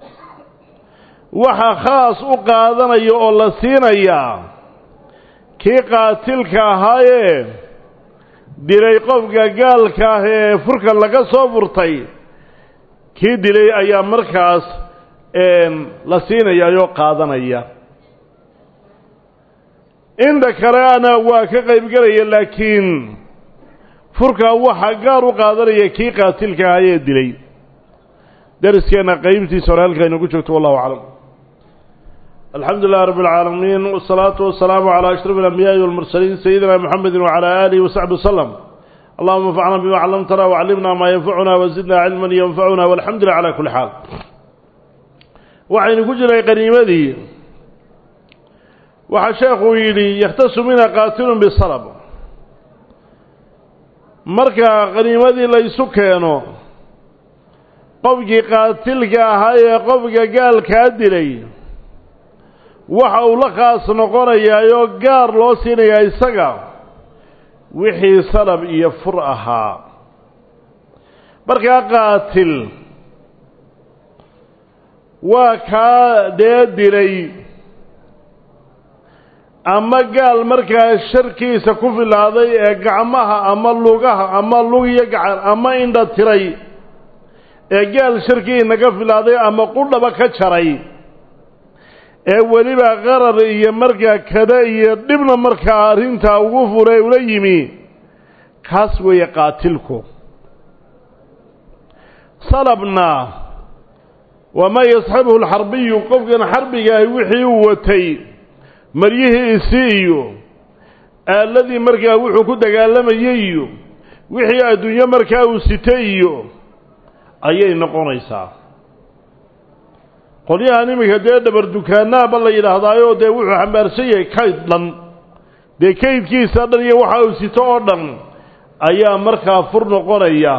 waxa khaas u qaadanaya oo la siinayaa kii qaatilka ahaayee dilay qofka gaalka ah ee furka laga soo furtay kii dilay ayaa markaas la siinayaayoo qaadanaya inta kaleana waa ka qaybgelaya laakiin furkaa waxaa gaar u qaadanaya kii qaatilka ahaayee dilay dariskeenna qaybtiisa hore halkaa inagu joogto wallahu aclam alxamdu lilah rab اlcaalamiin wالsalaatu wasalaamu calى ashraf اlanbiyaaءi wاlmursaliin sayidina mxamedi wcalى alihi wasaxbi waslem allahuma anfacna bima callamtana wacallimna maa yanfacuna wazidna cilma yanfacuna walxamdu lilah cala kuli xaal waxaynu ku jiray qaniimadii waxaa sheekuu yidhi yakhtasu mina qaatilun bisalb marka qaniimadii laysu keeno qofkii qaatilka ahaa ee qofka gaalkaa dilay waxa uu la khaas noqonayaayoo gaar loo siinayaa isaga wixii salab iyo fur ahaa markaa qaatil waa kaa dee dilay ama gaal markaa sharkiisa ku filaaday ee gacmaha ama lugaha ama lug iyo gacan ama indha tiray ee gaal sharkii inaga filaaday ama qudhaba ka jaray ee weliba qarar iyo markaa kada iyo dhibna markaa arrintaa ugu fure ula yimi kaas weeye qaatilku salabna wamaa yasxabuhu alxarbiyu qofkan xarbigaahi wixii uu watay maryihiisi iyo aaladii markaa wuxuu ku dagaalamayey iyo wixii adduunyo markaa uu sitay iyo ayay noqonaysaa qolyahan iminka dee dhabar dukaanaaba la yidhaahdaayoo dee wuxuu xambaarsan yahay kayd dhan dee kaydkiisa dhan iyo waxa uu sito oo dhan ayaa markaa fur noqonaya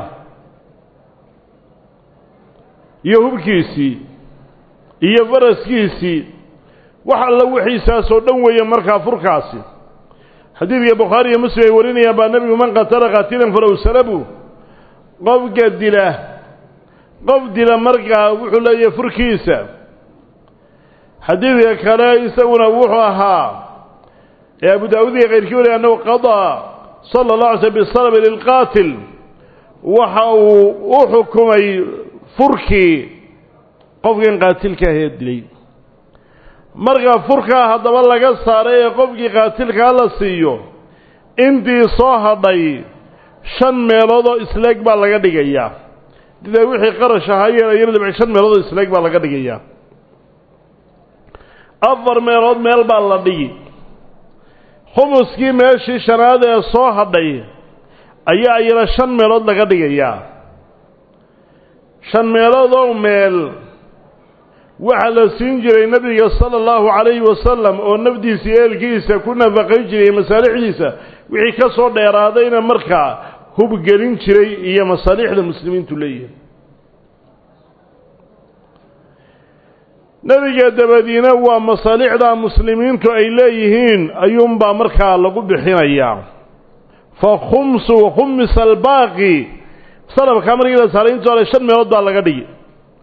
iyo hubkiisii iyo faraskiisii wax alla wixiisaasoo dhan weeye markaa furkaasi xadiidka bukhaari iyo muslim ay warinayaan baa nebigu man qatala qaatilan falow salabu qofka dila qof dila markaa wuxuu leeyahay furkiisa xadiidka kale isaguna wuxuu ahaa ee abu daawud iyo kayrkii wariya annahu qadaa sala allah alay slm bisalbi lilqaatil waxa uu u xukumay furkii qofkan qaatilka ahee dilay marka furkaa haddaba laga saaray ee qofkii qaatilkaa la siiyo intii soo hadhay shan meelood oo isleeg baa laga dhigayaa didee wixii qarash ahaayeen ayana dhibci shan meelood oo isleeg baa laga dhigayaa afar meelood meel baa la dhigi khumuskii meeshii shanaad ee soo hadhay ayaa iyana shan meelood laga dhigayaa shan meelood oo meel waxaa la siin jiray nebiga sala allahu calayhi wasalam oo nafdiisa iyo eelkiisa ku nafaqayn jiray masaalixdiisa wixii ka soo dheeraadayna markaa hubgelin jiray iyo masaalixda muslimiintu leeyihin nebiga dabadiina waa masaalixda muslimiintu ay leeyihiin ayuunbaa markaa lagu bixinayaa fa khumsu khumisa albaaqi salabkaa markii la saaray intu hore shan meelood baa laga dhigi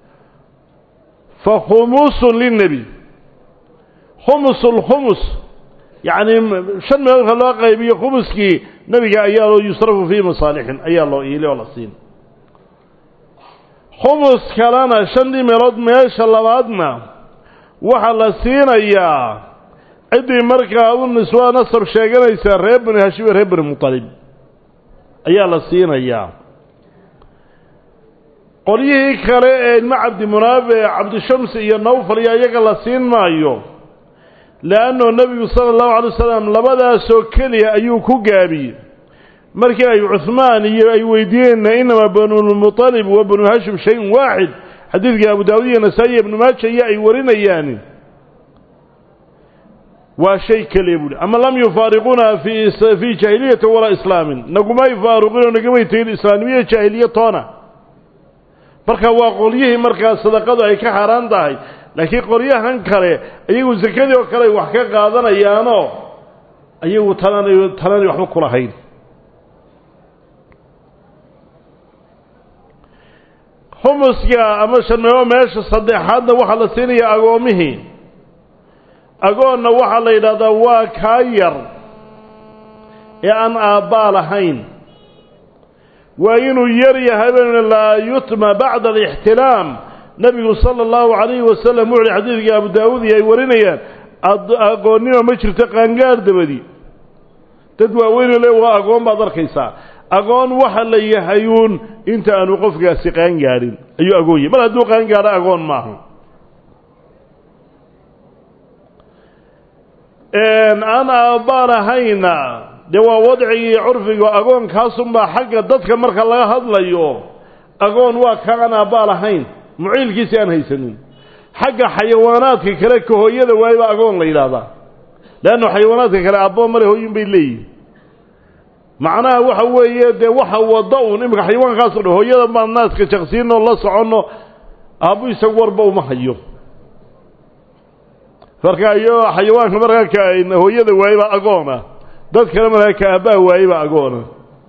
fa khumusun linebi khumus lkhumus yacni shan meelood marka loo qaybiyo khumuskii nebiga ayaa loo yusrafu fii masaalixin ayaa loo iili oo la siin khumus kalena shantii meelood meesha labaadna waxaa la siinayaa ciddii markaa u niswa nasab sheeganaysa reer bani hashim iyo reer bani mutalib ayaa la siinayaa qolyihii kale ee ilmo cabdimunaabe cabdishamsi iyo nawfal iyo iyaga la siin maayo le'annao nebigu sala allahu alay wasalam labadaasoo keliya ayuu ku gaabiyey markii ay cuhmaan iyo ay weydiiyeenna inamaa banulmuطalib wa banu hashim shayun waaxid xadiidkii abu daawud iyo nasaa-i iyo ibnu maaja iyo ay warinayaan waa shay keliya buuhi ama lam yufaariquna fi fii jaahiliyati walaa islaamin nagumay faaruqinoo nagamay tegin islaamnimiyo jaahiliya toona marka waa qolyihii markaa sadaqadu ay ka xaaraan tahay laakiin qoryahan kale iyagu sakadii oo kale ay wax ka qaadanayaanoo iyagu talanay talanay waxba kulahayn humuska ama sharmeebo meesha saddexaadna waxaa la siinayaa agoomihii agoonna waxaa la yidhahdaa waa kaa yar ee aan aabbaa lahayn waa inuu yar yahay bn laa yutma bacda alixtilaam nebigu sala allahu calayhi wasalam wuxuuhi xadiidkii abu daawuud iyo ay warinayaan agoonnima ma jirto qaangaar dabadi dad waaweynoo le waa agoon baad arkaysaa agoon waxa la yahayuun inta aanu qofkaasi qaangaadhin ayuu agoon yahay mar hadduu qaangaadho agoon maaha aan aabbaan ahayna dee waa wadcigii curfiga agoonkaasunbaa xagga dadka marka laga hadlayo agoon waa ka aan aabbaa lahayn muciilkiisi aan haysanin xagga xayawaanaadka kale ka hooyada waaye baa agoon la yidhaahdaa leanna xayawaanaadka kale aabbo male hooyin bay leeyihin macnaha waxa weeye dee waxa wada uun iminka xayawaankaasoo dhan hooyada baan naaska jaqsiinoo la soconno aabbu isagu warba uma hayo marka iyo xayawaanka markaa ka hooyada waaye baa agoona dad kale markaa ka aabbaha waaye baa agoona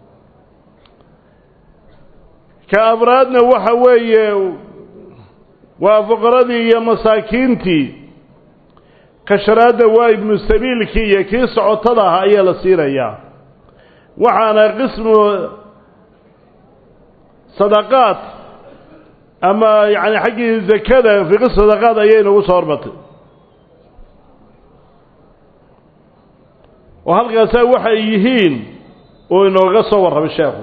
ka abraadna waxa weeye waa fuqaradii iyo masaakiintii kasharaadda waa ibnu sabiilkii iyo kii socotada ahaa ayaa la siinayaa waxaana qismu sadaqaad ama yacni xaggii zakada fii qism sadaqaad ayay inagu soo hormatay oo halkaasaa waxay yihiin oo inooga soo warramay sheekhu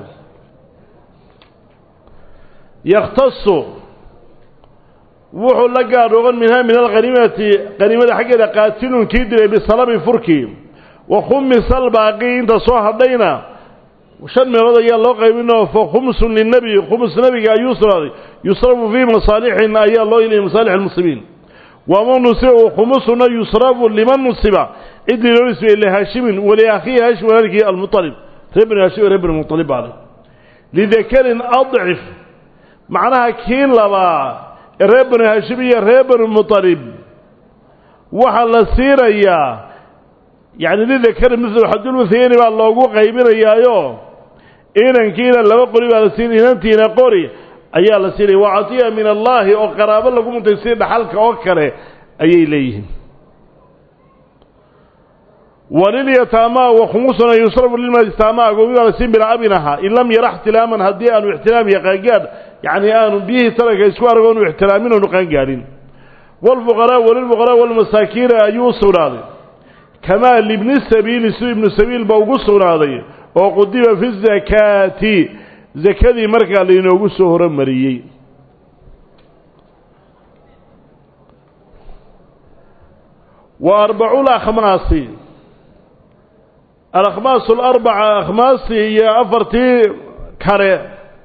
yakhtasu wuxuu la gaadhoogan minhaa min alkhaniimati qaniimada xaggeeda qaatilun kii dilay bisalabi furkii wa khumisa albaaqi inta soo hadhayna shan meelood ayaa loo qaybinoo fa khumsun lilnebi khumus nebiga ayuu sugnaaday yusrafu fii masaalixin ayaa loo ilayay masaalix almuslimiin wama nusiba khumusuna yusrafu liman nusiba ciddii loo nisbiyey lihaashimin waliakhiihi haashim walaalkii almualib reer bani haashim reer bani mualib baale lidakarin adcif macnaha kii labaa ee reer bani haashim iyo reer bani mualib waxaa la siinayaa yacni lidakarin mislu xadulmuthayni baa loogu qaybinayaayo inankiina laba qori baa la siinaya inantiina qori ayaa la siinaya waa catiya min allaahi oo qaraabo lagu muntay si dhaxalka oo kale ayay leeyihiin walilyataamaa wa khumusuna yusrafu lilmayataamaa agoomi baa la siin bilaa abin ahaa in lam yara ixtilaaman haddii aanu ixtilaam iyo qaangaadh yacni aanu biyihii taranka isku argo anu ixtilaamin oonu qaangaadhin waalfuqaraa walilfuqaraa walmasaakiina ayuu u sugnaaday kamaa libni sabiili siduu ibnu sabiil ba ugu sugnaaday oo qudiba fi zakaati zakadii markaa lainoogu soo horumariyey wa arbacuul akhmaasi alakhmaas alarbaca akhmaastii iyo afartii kale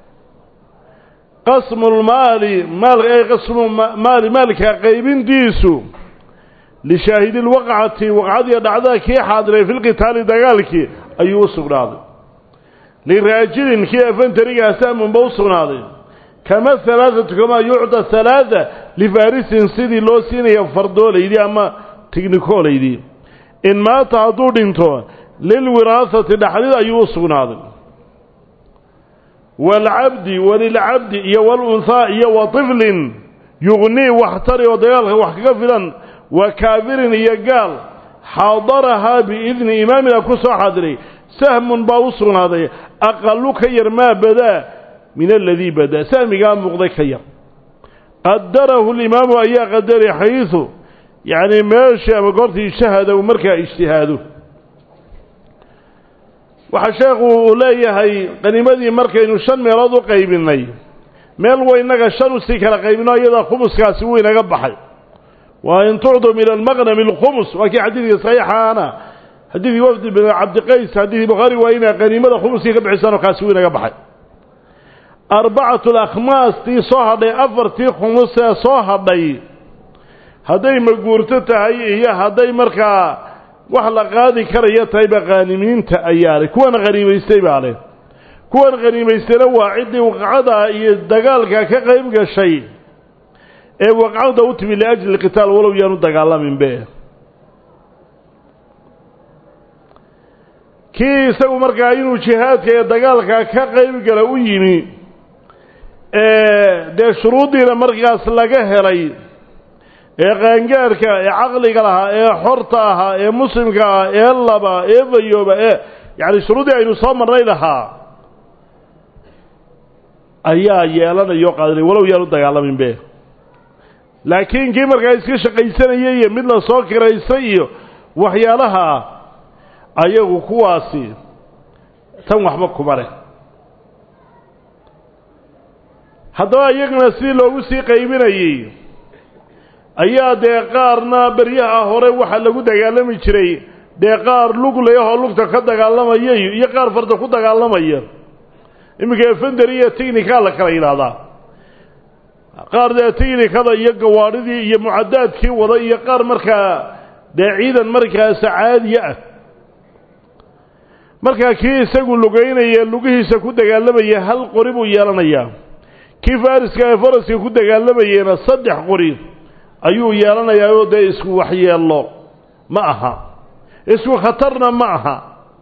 qasmu lmaali maal ay qasmu maali maalka qaybintiisu lishaahidi lwaqcati waqcadiiyo dhacdada kii xaadiray fi lqitaali dagaalkii ayuu u sugnaaday liraajilin kii afantarigaa sahmunba u sugnaaday kama halaathatu kamaa yucda halaatha lifaarisin sidii loo siinaya fardoolaydii ama tignikoolaydii in maata hadduu dhinto lilwiraahati dhaxdid ayuu u sugnaaday waalcabdi walilcabdi iyo walunhaa iyo wa tiflin yugnii waxtari oo dagaalka wax kaga filan wa kaafirin iyo gaal xaadarahaa biidni imaamina ku soo xaadiray sahmun baa u sugnaaday aqalu ka yar maa badaa min aladii badaa sahmigaa muuqday ka yar qadarahu limaamu ayaa qadaray xayisu yacni meesha ama goortii ijtahada uu markaa ijtihaado waxaa sheekhu uu leeyahay qaniimadii markaynu shan meelood u qaybinay meel waynaga shan usii kala qaybino iyadaa khumuskaasi wuu inaga baxay waa in tucdu min almaqnami alkhumus waa kii xadiidka saxiixaana xadiidkii wafdi bin cabdiqays xadiidkii bukhaari waa inaa qaniimada khumuskii ka bixisaan oo kaasi wuu inaga baxay arbacatu alakhmaas tii soo hadhay afartii khumus ee soo hadhay hadday maguurto tahay iyo hadday markaa wax la qaadi karaya tahayba khaanimiinta ayaa leh kuwana khaniimaystay baa leh kuwan khaniimaystayna waa ciddii waqcada iyo dagaalka ka qayb gashay ee waqcada u timi liajli qitaal walow yaanu dagaalaminbe kii isagu markaa inuu jihaadka iyo dagaalka ka qayb gala u yimi dee shuruuddiina markaas laga helay ee qaangaarka ee caqliga lahaa ee xorta ahaa ee muslimka ah ee laba ee fayooba ee yacni shuruuddii aynu soo marnay lahaa ayaa yeelanayoo qaadanay walow yaanu dagaalaminbe laakiin kii markaa iska shaqaysanayay iyo mid la soo kiraysay iyo waxyaalaha ayagu kuwaasi tan waxba kuma leh haddaba iyagana sidii loogu sii qaybinayey ayaa dee qaarna beryaha hore waxaa lagu dagaalami jiray dee qaar lug leeyahoo lugta ka dagaalamaya iyo qaar farda ku dagaalamaya iminka efenderi iyo technica la kala yidhaahdaa qaar dee technikada iyo gawaadhidii iyo mucadaadkii wada iyo qaar markaa dee ciidan markaasa caadiya ah markaa kii isagu lugaynaya lugihiisa ku dagaalamaya hal qori buu yeelanayaa kii fariska ee faraska ku dagaalamayena saddex qori ayuu yeelanayaa oo dee isku waxyeello ma aha isku khatarna ma aha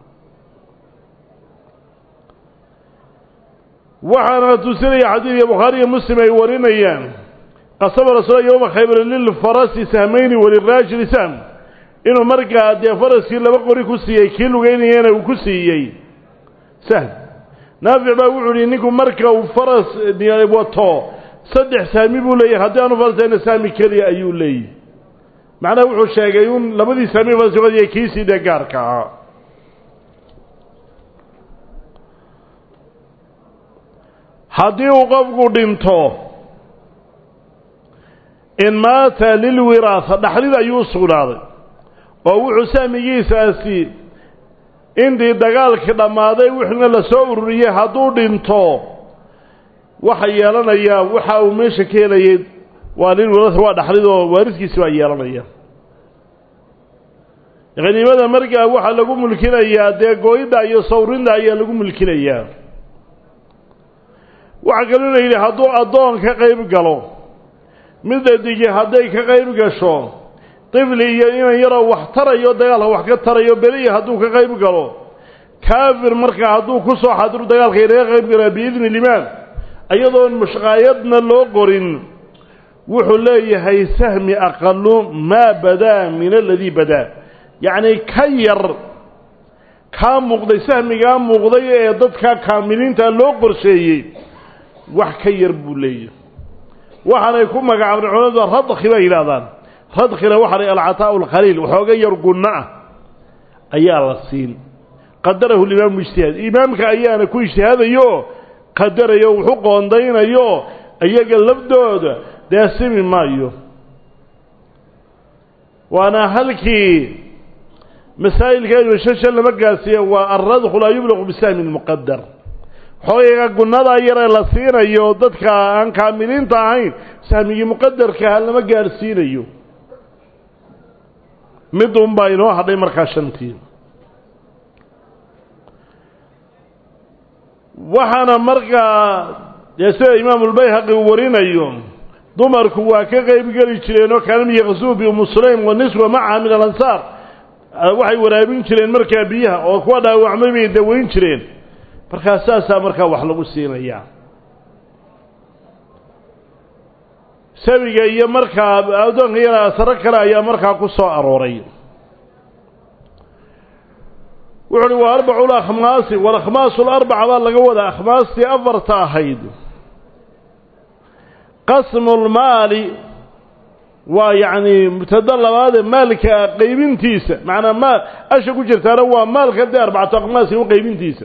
waxaana tusinaya xadiidka bukhaariiyo muslim ay warinayaan qasaba rasuula yowma khaybar lilfarasi sahmayni waliraajili sahm inuu markaa dee faraskii laba qori ku siiyey kii lugeynayana uu ku siiyey sahm naafic baa wuxuu yihi ninku marka uu faras wato saddex saami buu leeyahay haddii aanu farasayna saami keliya ayuu leeyahy macnaha wuxuu sheegay un labadii saami farasqadiya kiisii dee gaarka ahaa haddii uu qofku dhinto in maata lilwiraasa dhaxlid ayuu u sugnaaday oo wuxuu sahmigiisaasi intii dagaalkii dhammaaday wixna la soo ururiyey hadduu dhinto waxa yeelanayaa waxa uu meesha ka helayay waa lilwiraasa waa dhaxlid oo waariskiisi baa yeelanaya khaniimada markaa waxaa lagu mulkinayaa dee gooyidda iyo sawrinda ayaa lagu mulkinayaa waxaa kaloo la yidhi hadduu addoon ka qayb galo midda digi hadday ka qayb gasho tifli iyo inan yaroo wax tarayo dagaalka wax ka tarayo beliya hadduu ka qayb galo kaafir markaa hadduu ku soo xadiru dagaalka inaga qayb galaa biidni limaan iyadoon mushqaayadna loo qorin wuxuu leeyahay sahmi aqalu maa badaa min aladii badaa yacni ka yar kaa muuqday sahmigaa muuqday ee dadka kaamiliinta loo qorsheeyey wax ka yar buu leeyahay waxaanay ku magacaabeen culamada radki bay yidhahdaan radkina waxaa la alcataa'u alkhaliil waxooga yar gunno ah ayaa la siin qadarahu limaamu ijtihaad imaamka ayaana ku ijtihaadayo qadarayo wuxu qoondaynayo iyaga lafdooda dee simi maayo waana halkii masaa'ilka shasha lama gaarsiiye waa alradku laa yublaqu bisahmin muqadar xoogaga gunnadaa yaree la siinayo dadka aan kaamiliinta ahayn sahmigii muqadarkaha lama gaadhsiinayo mid unbaa inoo hadhay markaa shantii waxaana markaa dee sida imaamulbayhaqi uu warinayo dumarku waa ka qayb geli jireen oo kaanam yaqsuu bi umu sulaym wa niswa macaha min alansaar waxay waraabin jireen markaa biyaha oo kuwa dhaawacmay bay daweyn jireen markaa saasaa markaa wax lagu siinayaa sabiga iyo markaa addoonka yara asaro kale ayaa markaa ku soo arooray wuxu uhi waa arbacu lakhmaasi walakhmaasu larbaca baa laga wadaa akhmaastii afarta ahayd qasmu lmaali waa yacni mubtada labaadee maalka qaybintiisa macnaa maal asha ku jirtaana waa maalka dee arbacatu akhmaasi u qaybintiisa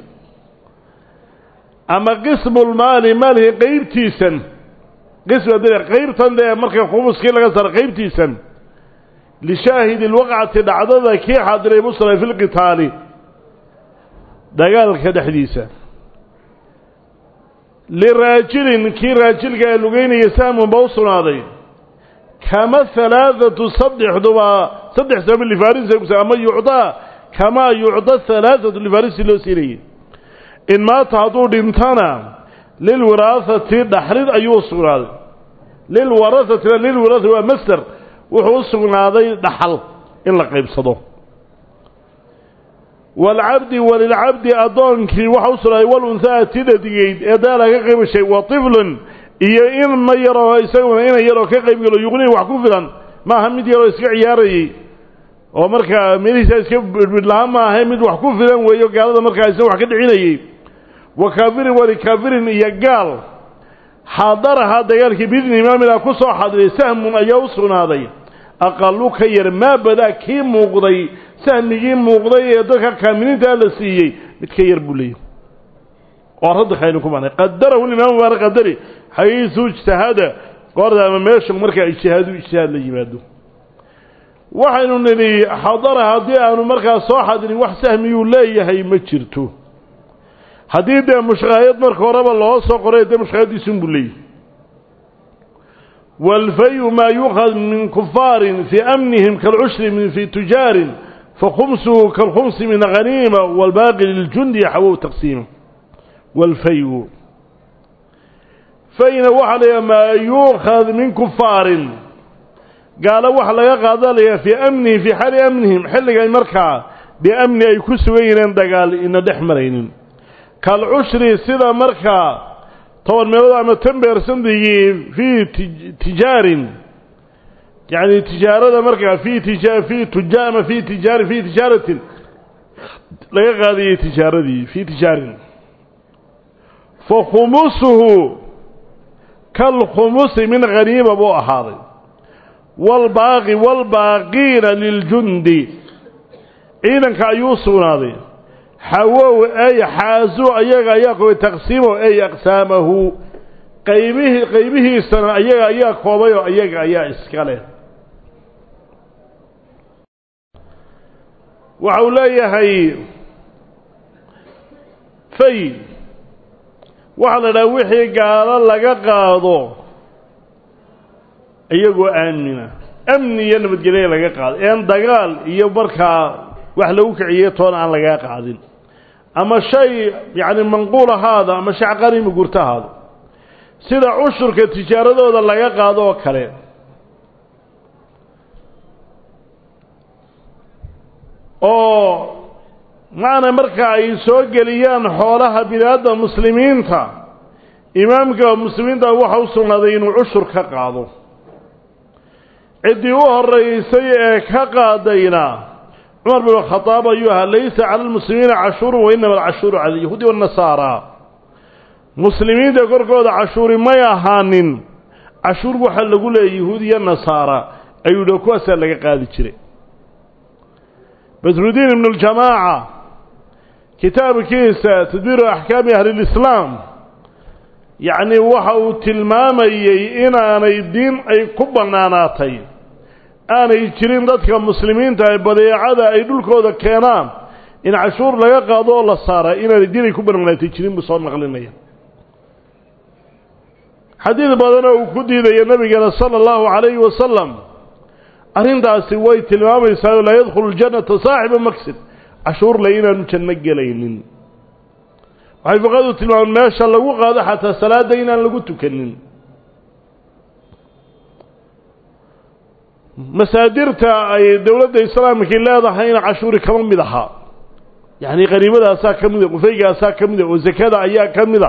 ama qismu lmaali maalka qaybtiisan qisma dee qaybtan dee marka khumuskii laga saaro qaybtiisan lishaahidi lwaqcati dhacdada kii xaadiray musra fi lqitaali dagaalka dhexdiisa liraajilin kii raajilka ee lugeynaya sahmun ba u sugnaaday kama halaathatu saddexduba saddex sahmi lifarisi ama yucdaa kamaa yucda halaathatu lifarisi loo siinayay in maata hadduu dhintana lilwiraahati dhaxlid ayuu u sugnaaday lilwarahatina lilwiraahati waa master wuxuu u sugnaaday dhaxal in la qaybsado waalcabdi walilcabdi addoonkii waxa u sugnaaday walunhaa tidadigeyd ee daa laga qaybashay wa tiflun iyo inma yaroo isaguna ina yaroo ka qaybgalo yuqnii wax ku filan maaha mid yaroo iska ciyaarayey oo markaa meelihiisa iska bidhbidh lahaan maaha mid wax ku filan weeyo gaalada markaa isna wax ka dhicinayey wa kaafirin walikaafirin iyo gaal xaadarahaa dagaalkii biidni imaamina ku soo xadiray sahmun ayaa u sugnaaday aqalu ka yar maa badaa kii muuqday sahmigii muuqday ee dadka kaamiliintaa la siiyey mid ka yar buu leeyahy oo radda khaynu ku banay qadarahu imaamu baana qadari xayiisu ijtahada goorda ama meesha markaa ijtihaadu ijtihaad la yimaado waxaynu nidhi xadara haddii aanu markaa soo xadirin wax sahmiyuu leeyahay ma jirto haddii dee mushqaayad marka horeba loo soo qoray dee mushqaayadiisunbuu leeyahay waalfayu maa yuukhad min kufaarin fii amnihim kaalcushri min fii tujaarin fakhumsuhu kaalkhumsi min haniima waalbaaqi liljundi xawow taqsiima waalfayu fayna waxaa layaha maa yuukhad min kufaarin gaalo waxa laga qaadanayaa fii amnihi fii xaali amnihim xilligay markaa biamni ay ku sugan yireen dagaal ina dhex maraynin kalcushri sida markaa toban meelood ama tan beersandigii fii tijaarin yacni tijaarada markaa fii tija fii tuja ama fii tijaari fii tijaaratin laga qaadayay tijaaradii fii tijaarin fa khumusuhu kalkhumusi min haniima buu ahaaday waalbaaqi waalbaaqiina liljundi ciidanka ayuu sugnaaday xawow ay xaasu ayaga ayaa koobay taqsiimo ay aqsaamahu qaybihii qaybihiisana ayaga ayaa koobay oo ayaga ayaa iska leh waxa uu leeyahay fay waxaa la idhaha wixii gaalo laga qaado iyagoo aamina amni iyo nabadgelya laga qaado een dagaal iyo markaa wax lagu kiciye toona aan lagaa qaadin ama shay yacni manquul ahaada ama shay qariimi gurto ahaado sida cushurka tijaaradooda laga qaado oo kale oo macna marka ay soo geliyaan xoolaha bini-aadda muslimiinta imaamka muslimiinta waxa u sugnaaday inuu cushur ka qaado ciddii u horeysay ee ka qaadayna cumar bin khadaab ayuu ahaa laysa cala almuslimiina cashuurun wainama alcashuuru cala alyahuudi waannasaara muslimiinta korkooda cashuuri may ahaanin cashuur waxaa lagu leeyay yahuud iyo nasaara ayuu dha kuwaasaa laga qaadi jiray badrudiin ibnu ljamaaca kitaabkiisa tadbiiru axkaami ahlilislaam yacni waxa uu tilmaamayey inaanay diin ay ku bannaanaatay aanay jirin dadka muslimiinta ee badeecada ay dhulkooda keenaan in cashuur laga qaado oo la saara inaanay diin ay ku bannaanaatay jirin buu soo naqlinaya xadiid badanoo uu ku diidaya nebigana sala allahu calayhi wasalam arrintaasi way tilmaamaysaa laa yadkhulu ljannata saaxiba maksib cashuur le inaanu janno gelaynin waxay fuqadu tilmaamen meesha lagu qaado xataa salaadda inaan lagu tukanin masaadirta ay dowladda islaamkii leedahayna cashuuri kama mid ahaa yacni qaniimadaasaa ka mida qufeygaasaa ka mida oo zakada ayaa ka mida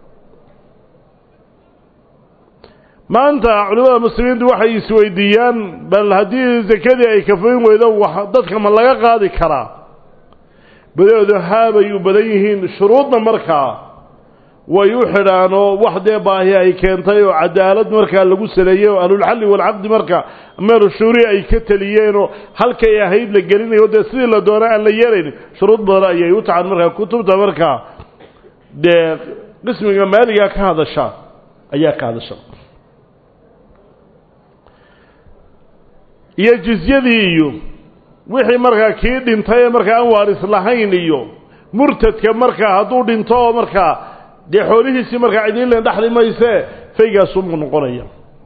maanta culimada muslimiintu waxay isweydiiyaan bal haddii zakadii ay kafayn weydo wax dadka ma laga qaadi karaa badoodu haabay u badan yihiin shuruudna markaa way u xidhaan oo wax dee baahi ay keentay oo cadaalad markaa lagu saleeyey oo ahlulxalli walcaqdi marka meelu shuuri ay ka teliyeenoo halkay ahayd la gelinayo dee sidii la doona aan la yeelayn shuruud badan ayay u tacan markaa kutubta markaa dee qismiga maaliga ka hadasha ayaa ka hadasha iyo jizyadii iyo wixii markaa kii dhintay ee markaa aan waaris lahayn iyo murtadka markaa hadduu dhinto oo markaa dee xoolihiisii markaa cidiinlen dhexli maysee faygaasumuu noqonaya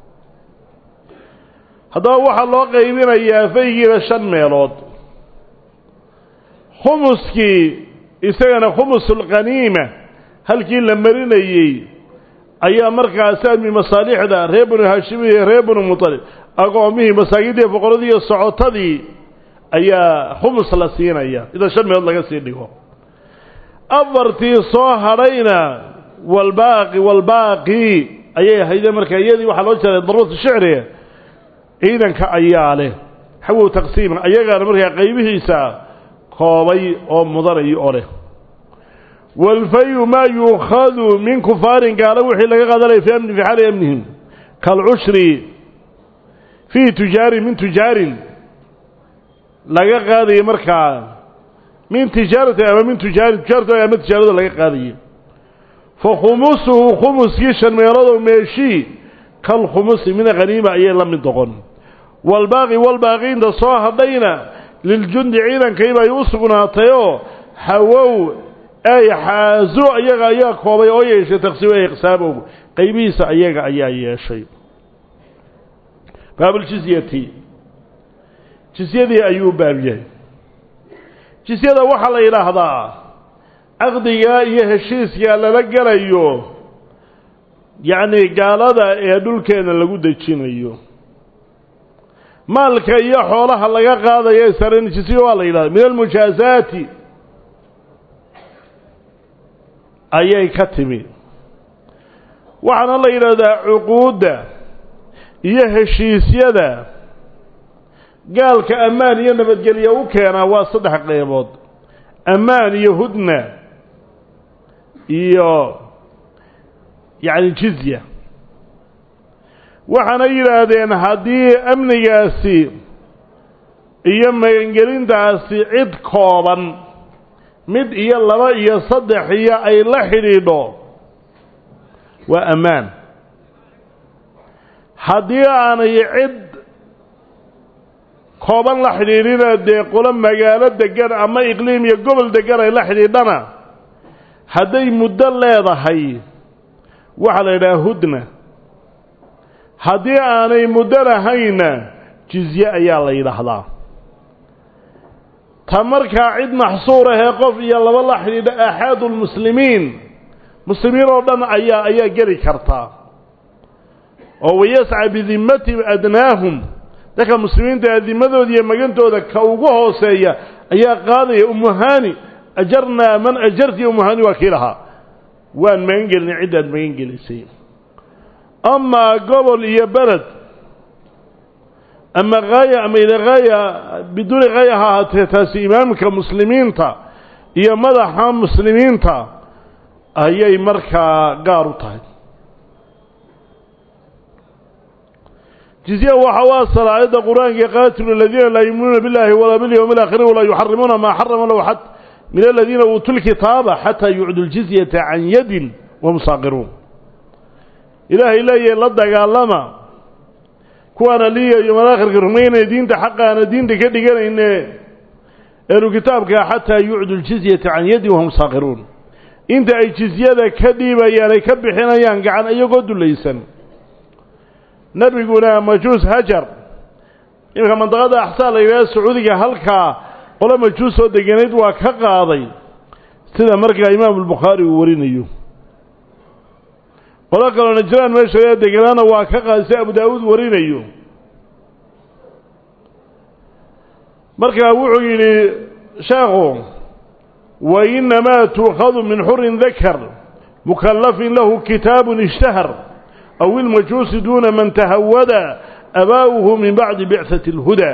haddaba waxaa loo qaybinayaa faygiiba shan meelood khumuskii isagana khumusulqaniima halkii la marinayey ayaa markaa saami masaalixda reer banu haashimi iyo reer banu mutalib agoomihii masaakiintii foqoradii iyo socotadii ayaa khumus la siinaya ida shan meelood laga sii dhigo afartii soo hadhayna walbaaqi walbaaqi ayay ahayde markaa iyadii waxaa loo jeeday daruratu shicri ciidanka ayaa leh xawow taqsiiman ayagaana markaa qaybihiisa koobay oo mudanay oo leh walfayu maa yuukhadu min kufaarin gaalo wixii laga qaadanaya fi amni fi xaali amnihim kaalcushri fii tujaarin min tujaarin laga qaadaye markaa min tijaarati ama min tujaarin tujaarta ama tijaarada laga qaadaye fa khumusuhu khumuskii shan meeloodoo meeshii kalkhumusi min haniima ayay la mid noqon walbaaqi walbaaqiinta soo hadhayna liljundi ciidankayba ay u sugnaatayoo hawow ay xaaso ayaga ayaa koobay oo yeeshay taqsiim ay iqsaamow qaybihiisa ayaga ayaa yeeshay baabuljizyati jizyadii ayuu baab yahay jizyada waxaa la yidhaahdaa caqdigaa iyo heshiiskaa lala gelayo yacni gaalada ee dhulkeena lagu dejinayo maalka iyo xoolaha laga qaadayo saran jizya waa la yidhahda min almujaazaati ayay ka timi waxaana la yidhaahdaa cuquudda iyo heshiisyada gaalka ammaan iyo nabadgelyo u keenaa waa saddex qeybood ammaan iyo hudna iyo yacni jizya waxaana yidhaahdeen haddii amnigaasi iyo magangelintaasi cid kooban mid iyo laba iyo saddex iyo ay la xidhiidho waa ammaan haddii aanay cid kooban la xidhiidhina dee qolo magaalo degan ama iqliim iyo gobol degan ay la xidhiidhana hadday muddo leedahay waxaa la yidhaha hudna haddii aanay muddo lahayna jizye ayaa la yidhaahdaa ta markaa cid maxsuur ahee qof iyo laba la xidhiidha aaxaadu lmuslimiin muslimiin oo dhan ayaa ayaa geli kartaa oo wayasca bidimmatihim adnaahum dadka muslimiinta adimadooda iyo magantooda ka ugu hooseeya ayaa qaadaya umuhani ajarnaa man ajarti umuhani waa kii lahaa waan magan gelinay ciddaad magan gelisay amaa gobol iyo beled ama haaya ama ila haaya biduuni haaya ha ahaatee taasi imaamka muslimiinta iyo madaxa muslimiinta ayay markaa gaar u tahay jizya waxa u asala aayadda qur-aanka qaatilu aladiina laa yuuminuuna biاllahi walaa bilyawmi اlaakhiri walaa yuxarimuuna maa xarama lahu xad min aladiina uutuu lkitaaba xataa yucdu ljizyata can yadin wahum saaqiruun ilaahay leeyahay la dagaalama kuwaana liya yomalakhirka rumaynaya diinta xaqaana diinta ka dhiganayne eenu kitaabkaa xataa yucdu ljizyata can yadin wahum saaqiruun inta ay jizyada ka dhiibayaan ay ka bixinayaan gacan iyagoo dulaysan nebiguna majuus hajar iminka mandaqada axsaa la yidhaha sacuudiga halkaa qolo majuus oo deganayd waa ka qaaday sida markaa imaamu albukhaari uu warinayo qolo kaloo najraan meesha deganaana waa ka qaaday sida abu daawuud warinayo markaa wuxuu yidhi sheekhu wa inamaa tuukhadu min xurin dakar mukallafin lahu kitaabun ishtahar aw ilmajuusi duuna man tahawada abaa'uhu min bacdi bicati اlhudaa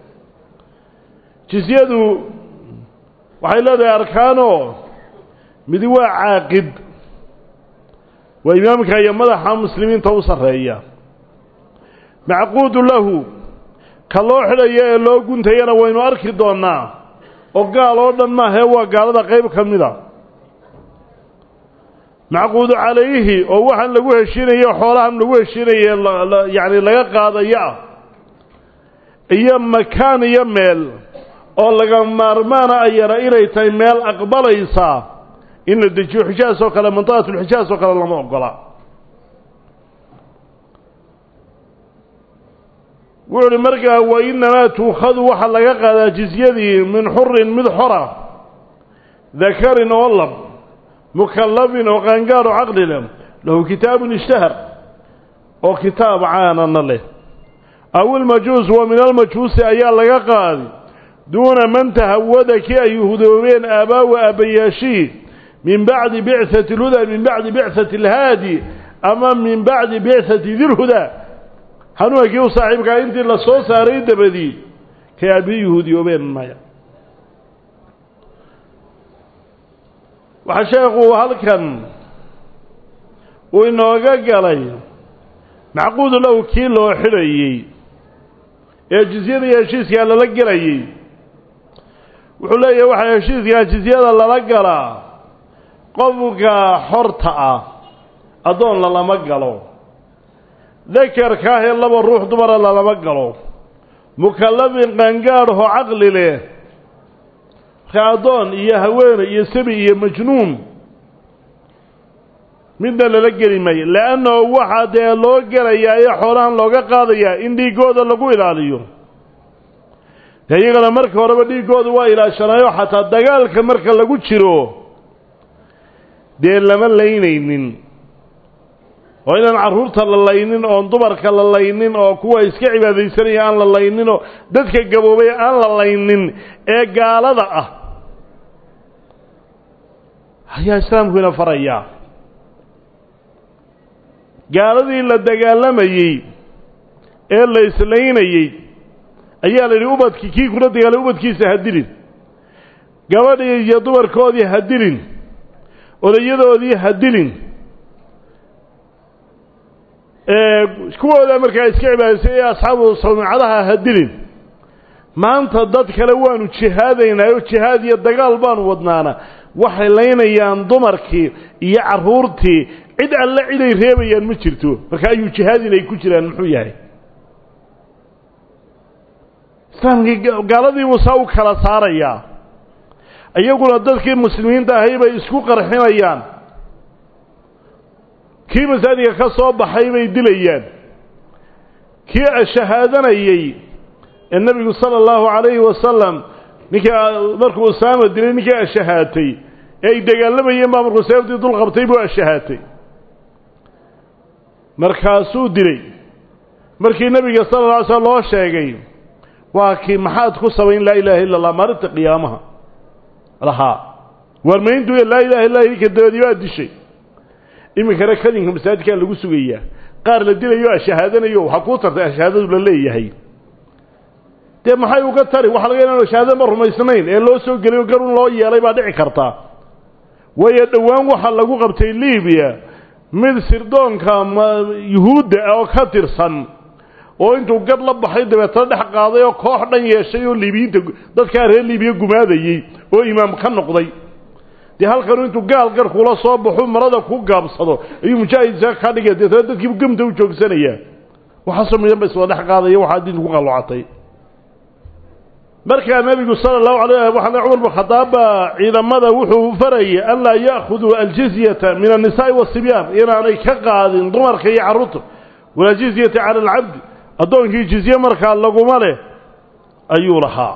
jisyadu waxay leedahay arkaanoo midi waa caaqid waa imaamka iyo madaxa muslimiinta u sarreeya macquudu lahu ka loo xidhayo ee loo guntayana waynu arki doonnaa oo gaal oo dhan maahee waa gaalada qayb ka mida macquudu calayhi oo waxaan lagu heshiinayo xoolahan lagu heshiinaye yacni laga qaadayo ah iyo makaan iyo meel oo laga maarmaana ayana inay tahay meel aqbalaysa in la dejiyo xijaas oo kale mantiqatulxijaas oo kale lama ogola wuxu uhi markaa wa inamaa tuukhadu waxaa laga qaadaa jizyadii min xurin mid xora dakarin oo lab mukallafin oo qaangaar oo caqli leh lahu kitaabun ishtahar oo kitaab caanana leh aw ilmajuus wa min almajuusi ayaa laga qaadi duuna man tahawada kii ay hudoobeen aabbaawa aabbayaashii min bacdi bicati lhudaa min bacdi bicati alhaadi ama min bacdi bicati dilhudaa hanuunkii kii u saaxiibkaa intii la soo saaray dabadii kay aabbihi yuhuudiyoobeen maya waxaa sheekhu halkan uu inooga galay macquudu lahu kii loo xidhayey ee jizyada iyo heshiiskaa lala gelayey wuxuu leeyahay waxaa heshiiskaa jizyada lala galaa qofka xorta ah addoon lalama galo dakarka ahee laba ruux dumara lalama galo mukallafin qaangaadhoo caqli leh marka addoon iyo haweene iyo sabi iyo majnuun midna lala geli maayo le'annahu waxaa dee loo gelayaa ee xoolahan looga qaadayaa in dhiiggooda lagu ilaaliyo dee iyagana marka horeba dhiiggooda waa ilaashanayo xataa dagaalka marka lagu jiro dee lama laynaynin oo inaan carruurta la laynin oon dumarka la laynin oo kuwa iska cibaadaysanaya aan la laynin oo dadka gaboobay aan la laynin ee gaalada ah ayaa islaamkuina farayaa gaaladii la dagaalamayey ee la islaynayey ayaa la yidhi ubadki kii kula dagaalay ubadkiisa ha dilin gabadhii iyo dumarkoodii ha dilin odayadoodii ha dilin kuwooda markaa iska cibaadaysay ee asxaabu sawmicadaha ha dilin maanta dad kale waanu jihaadaynaa oo jihaad iyo dagaal baanu wadnaana waxay laynayaan dumarkii iyo carruurtii cid alle ciday reebayaan ma jirto marka ayuu jihaadin ay ku jiraan muxuu yahay islaamkii gaaladii musaa u kala saarayaa iyaguna dadkii muslimiinta ahay bay isku qarxinayaan kii masaajidka ka soo baxay bay dilayaan kii shahaadanayey ee nebigu sala allahu calayhi wasalam ninkii markuu usaama dilay ninkii ashahaatay ee ay dagaalamayeen baa markuu seeftii dul qabtay buu ashahaatay markaasuu dilay markii nebiga sala alla alay slam loo sheegay waa kii maxaad ku samayn laa ilaaha illa allah maalinta qiyaamaha lahaa waarmayntu laa ilaha illa idinka dabadii baa dishay iminkana kadinka masaajidkaa lagu sugayaa qaar la dilayo ashahaadanayo waxaa kuu tartay ashahaadadu la leeyahay dee maxay uga tari waxa laga ina shahaadama rumaysnayn ee loo soo geliyo garun loo yeelay baa dhici karta waayo dhowaan waxaa lagu qabtay libiya mid sirdoonka yuhuudda ah oo ka tirsan oo intuu gad la baxay dabeetana dhex qaaday oo koox dhan yeeshay oo liibiyiinta dadkaa reer liibiya gumaadayey oo imaam ka noqday dee halkanu intuu gaal gar kula soo baxo marada ku gaabsado ayuu mujaahidsa ka dhigay deetana dadkii gamta u joogsanayaa waxaasoo midan ba iswada dhex qaadaya waxaa diinta ku qalloocatay markaa nebigu sala allahu alayh waxaa cumar bin khadaab baa ciidamada wuxuu farayay an laa ya'khuduu aljizyata min annisaa'i waasibyaan inaanay ka qaadin dumarka iyo carruurta walaa jizyata cala alcabdi addoonkii jizye markaa laguma leh ayuu lahaa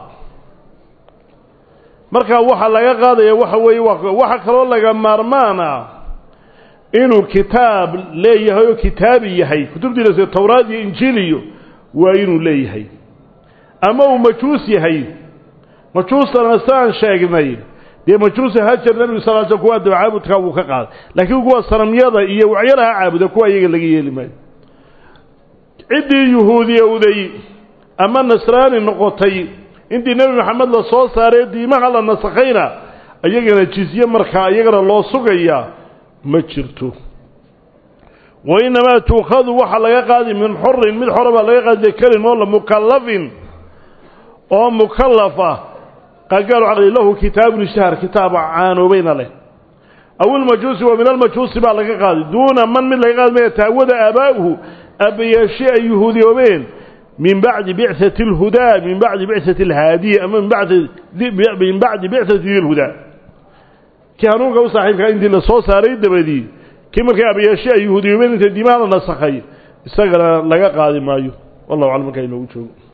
markaa waxaa laga qaadaya waxa weeye waxaa kaloo laga maarmaana inuu kitaab leeyahay oo kitaabi yahay kutubtiisa towraad iyo injiiliyo waa inuu leeyahay ama uu majuus yahay majuustana saan sheegnay dee majuusa hajar nebigu sal l sl kuwa daba caabudkaa wuu ka qaaday laakiin kuwa sanamyada iyo wacyalaha caabuda kuwa iyaga laga yeeli maayo ciddii yuhuudiyowday ama nasraani noqotay intii nebi maxamed la soo saaray diimaha la nasakhayna iyagana jizye markaa iyagana loo sugayaa ma jirto wa innamaa tuukhadu waxaa laga qaadi min xurin mid xora baa laga qaadi dakarin moola mukallafin oo mukallaf ah qagaalu caqli lahu kitaabun ishtahar kitaaba caanoobayna leh aw ilmajuusi wa min almajuusi baa laga qaadi duuna man mid laga qaadi maya taawada aabaa'uhu aabbayaashii ay yuhuudiyoobeen min bacdi bicati اlhudaa min bacdi bicati اlhaadiyi ama min bacdi bicati dilhudaa kii hanuunka u saaxiibkaa intii la soo saaray dabadii kii markay abayaashe ay yahuudiyoobeen inta dimaha la nasakhay isagana laga qaadi maayo wallahu aclam markaa inoogu joogo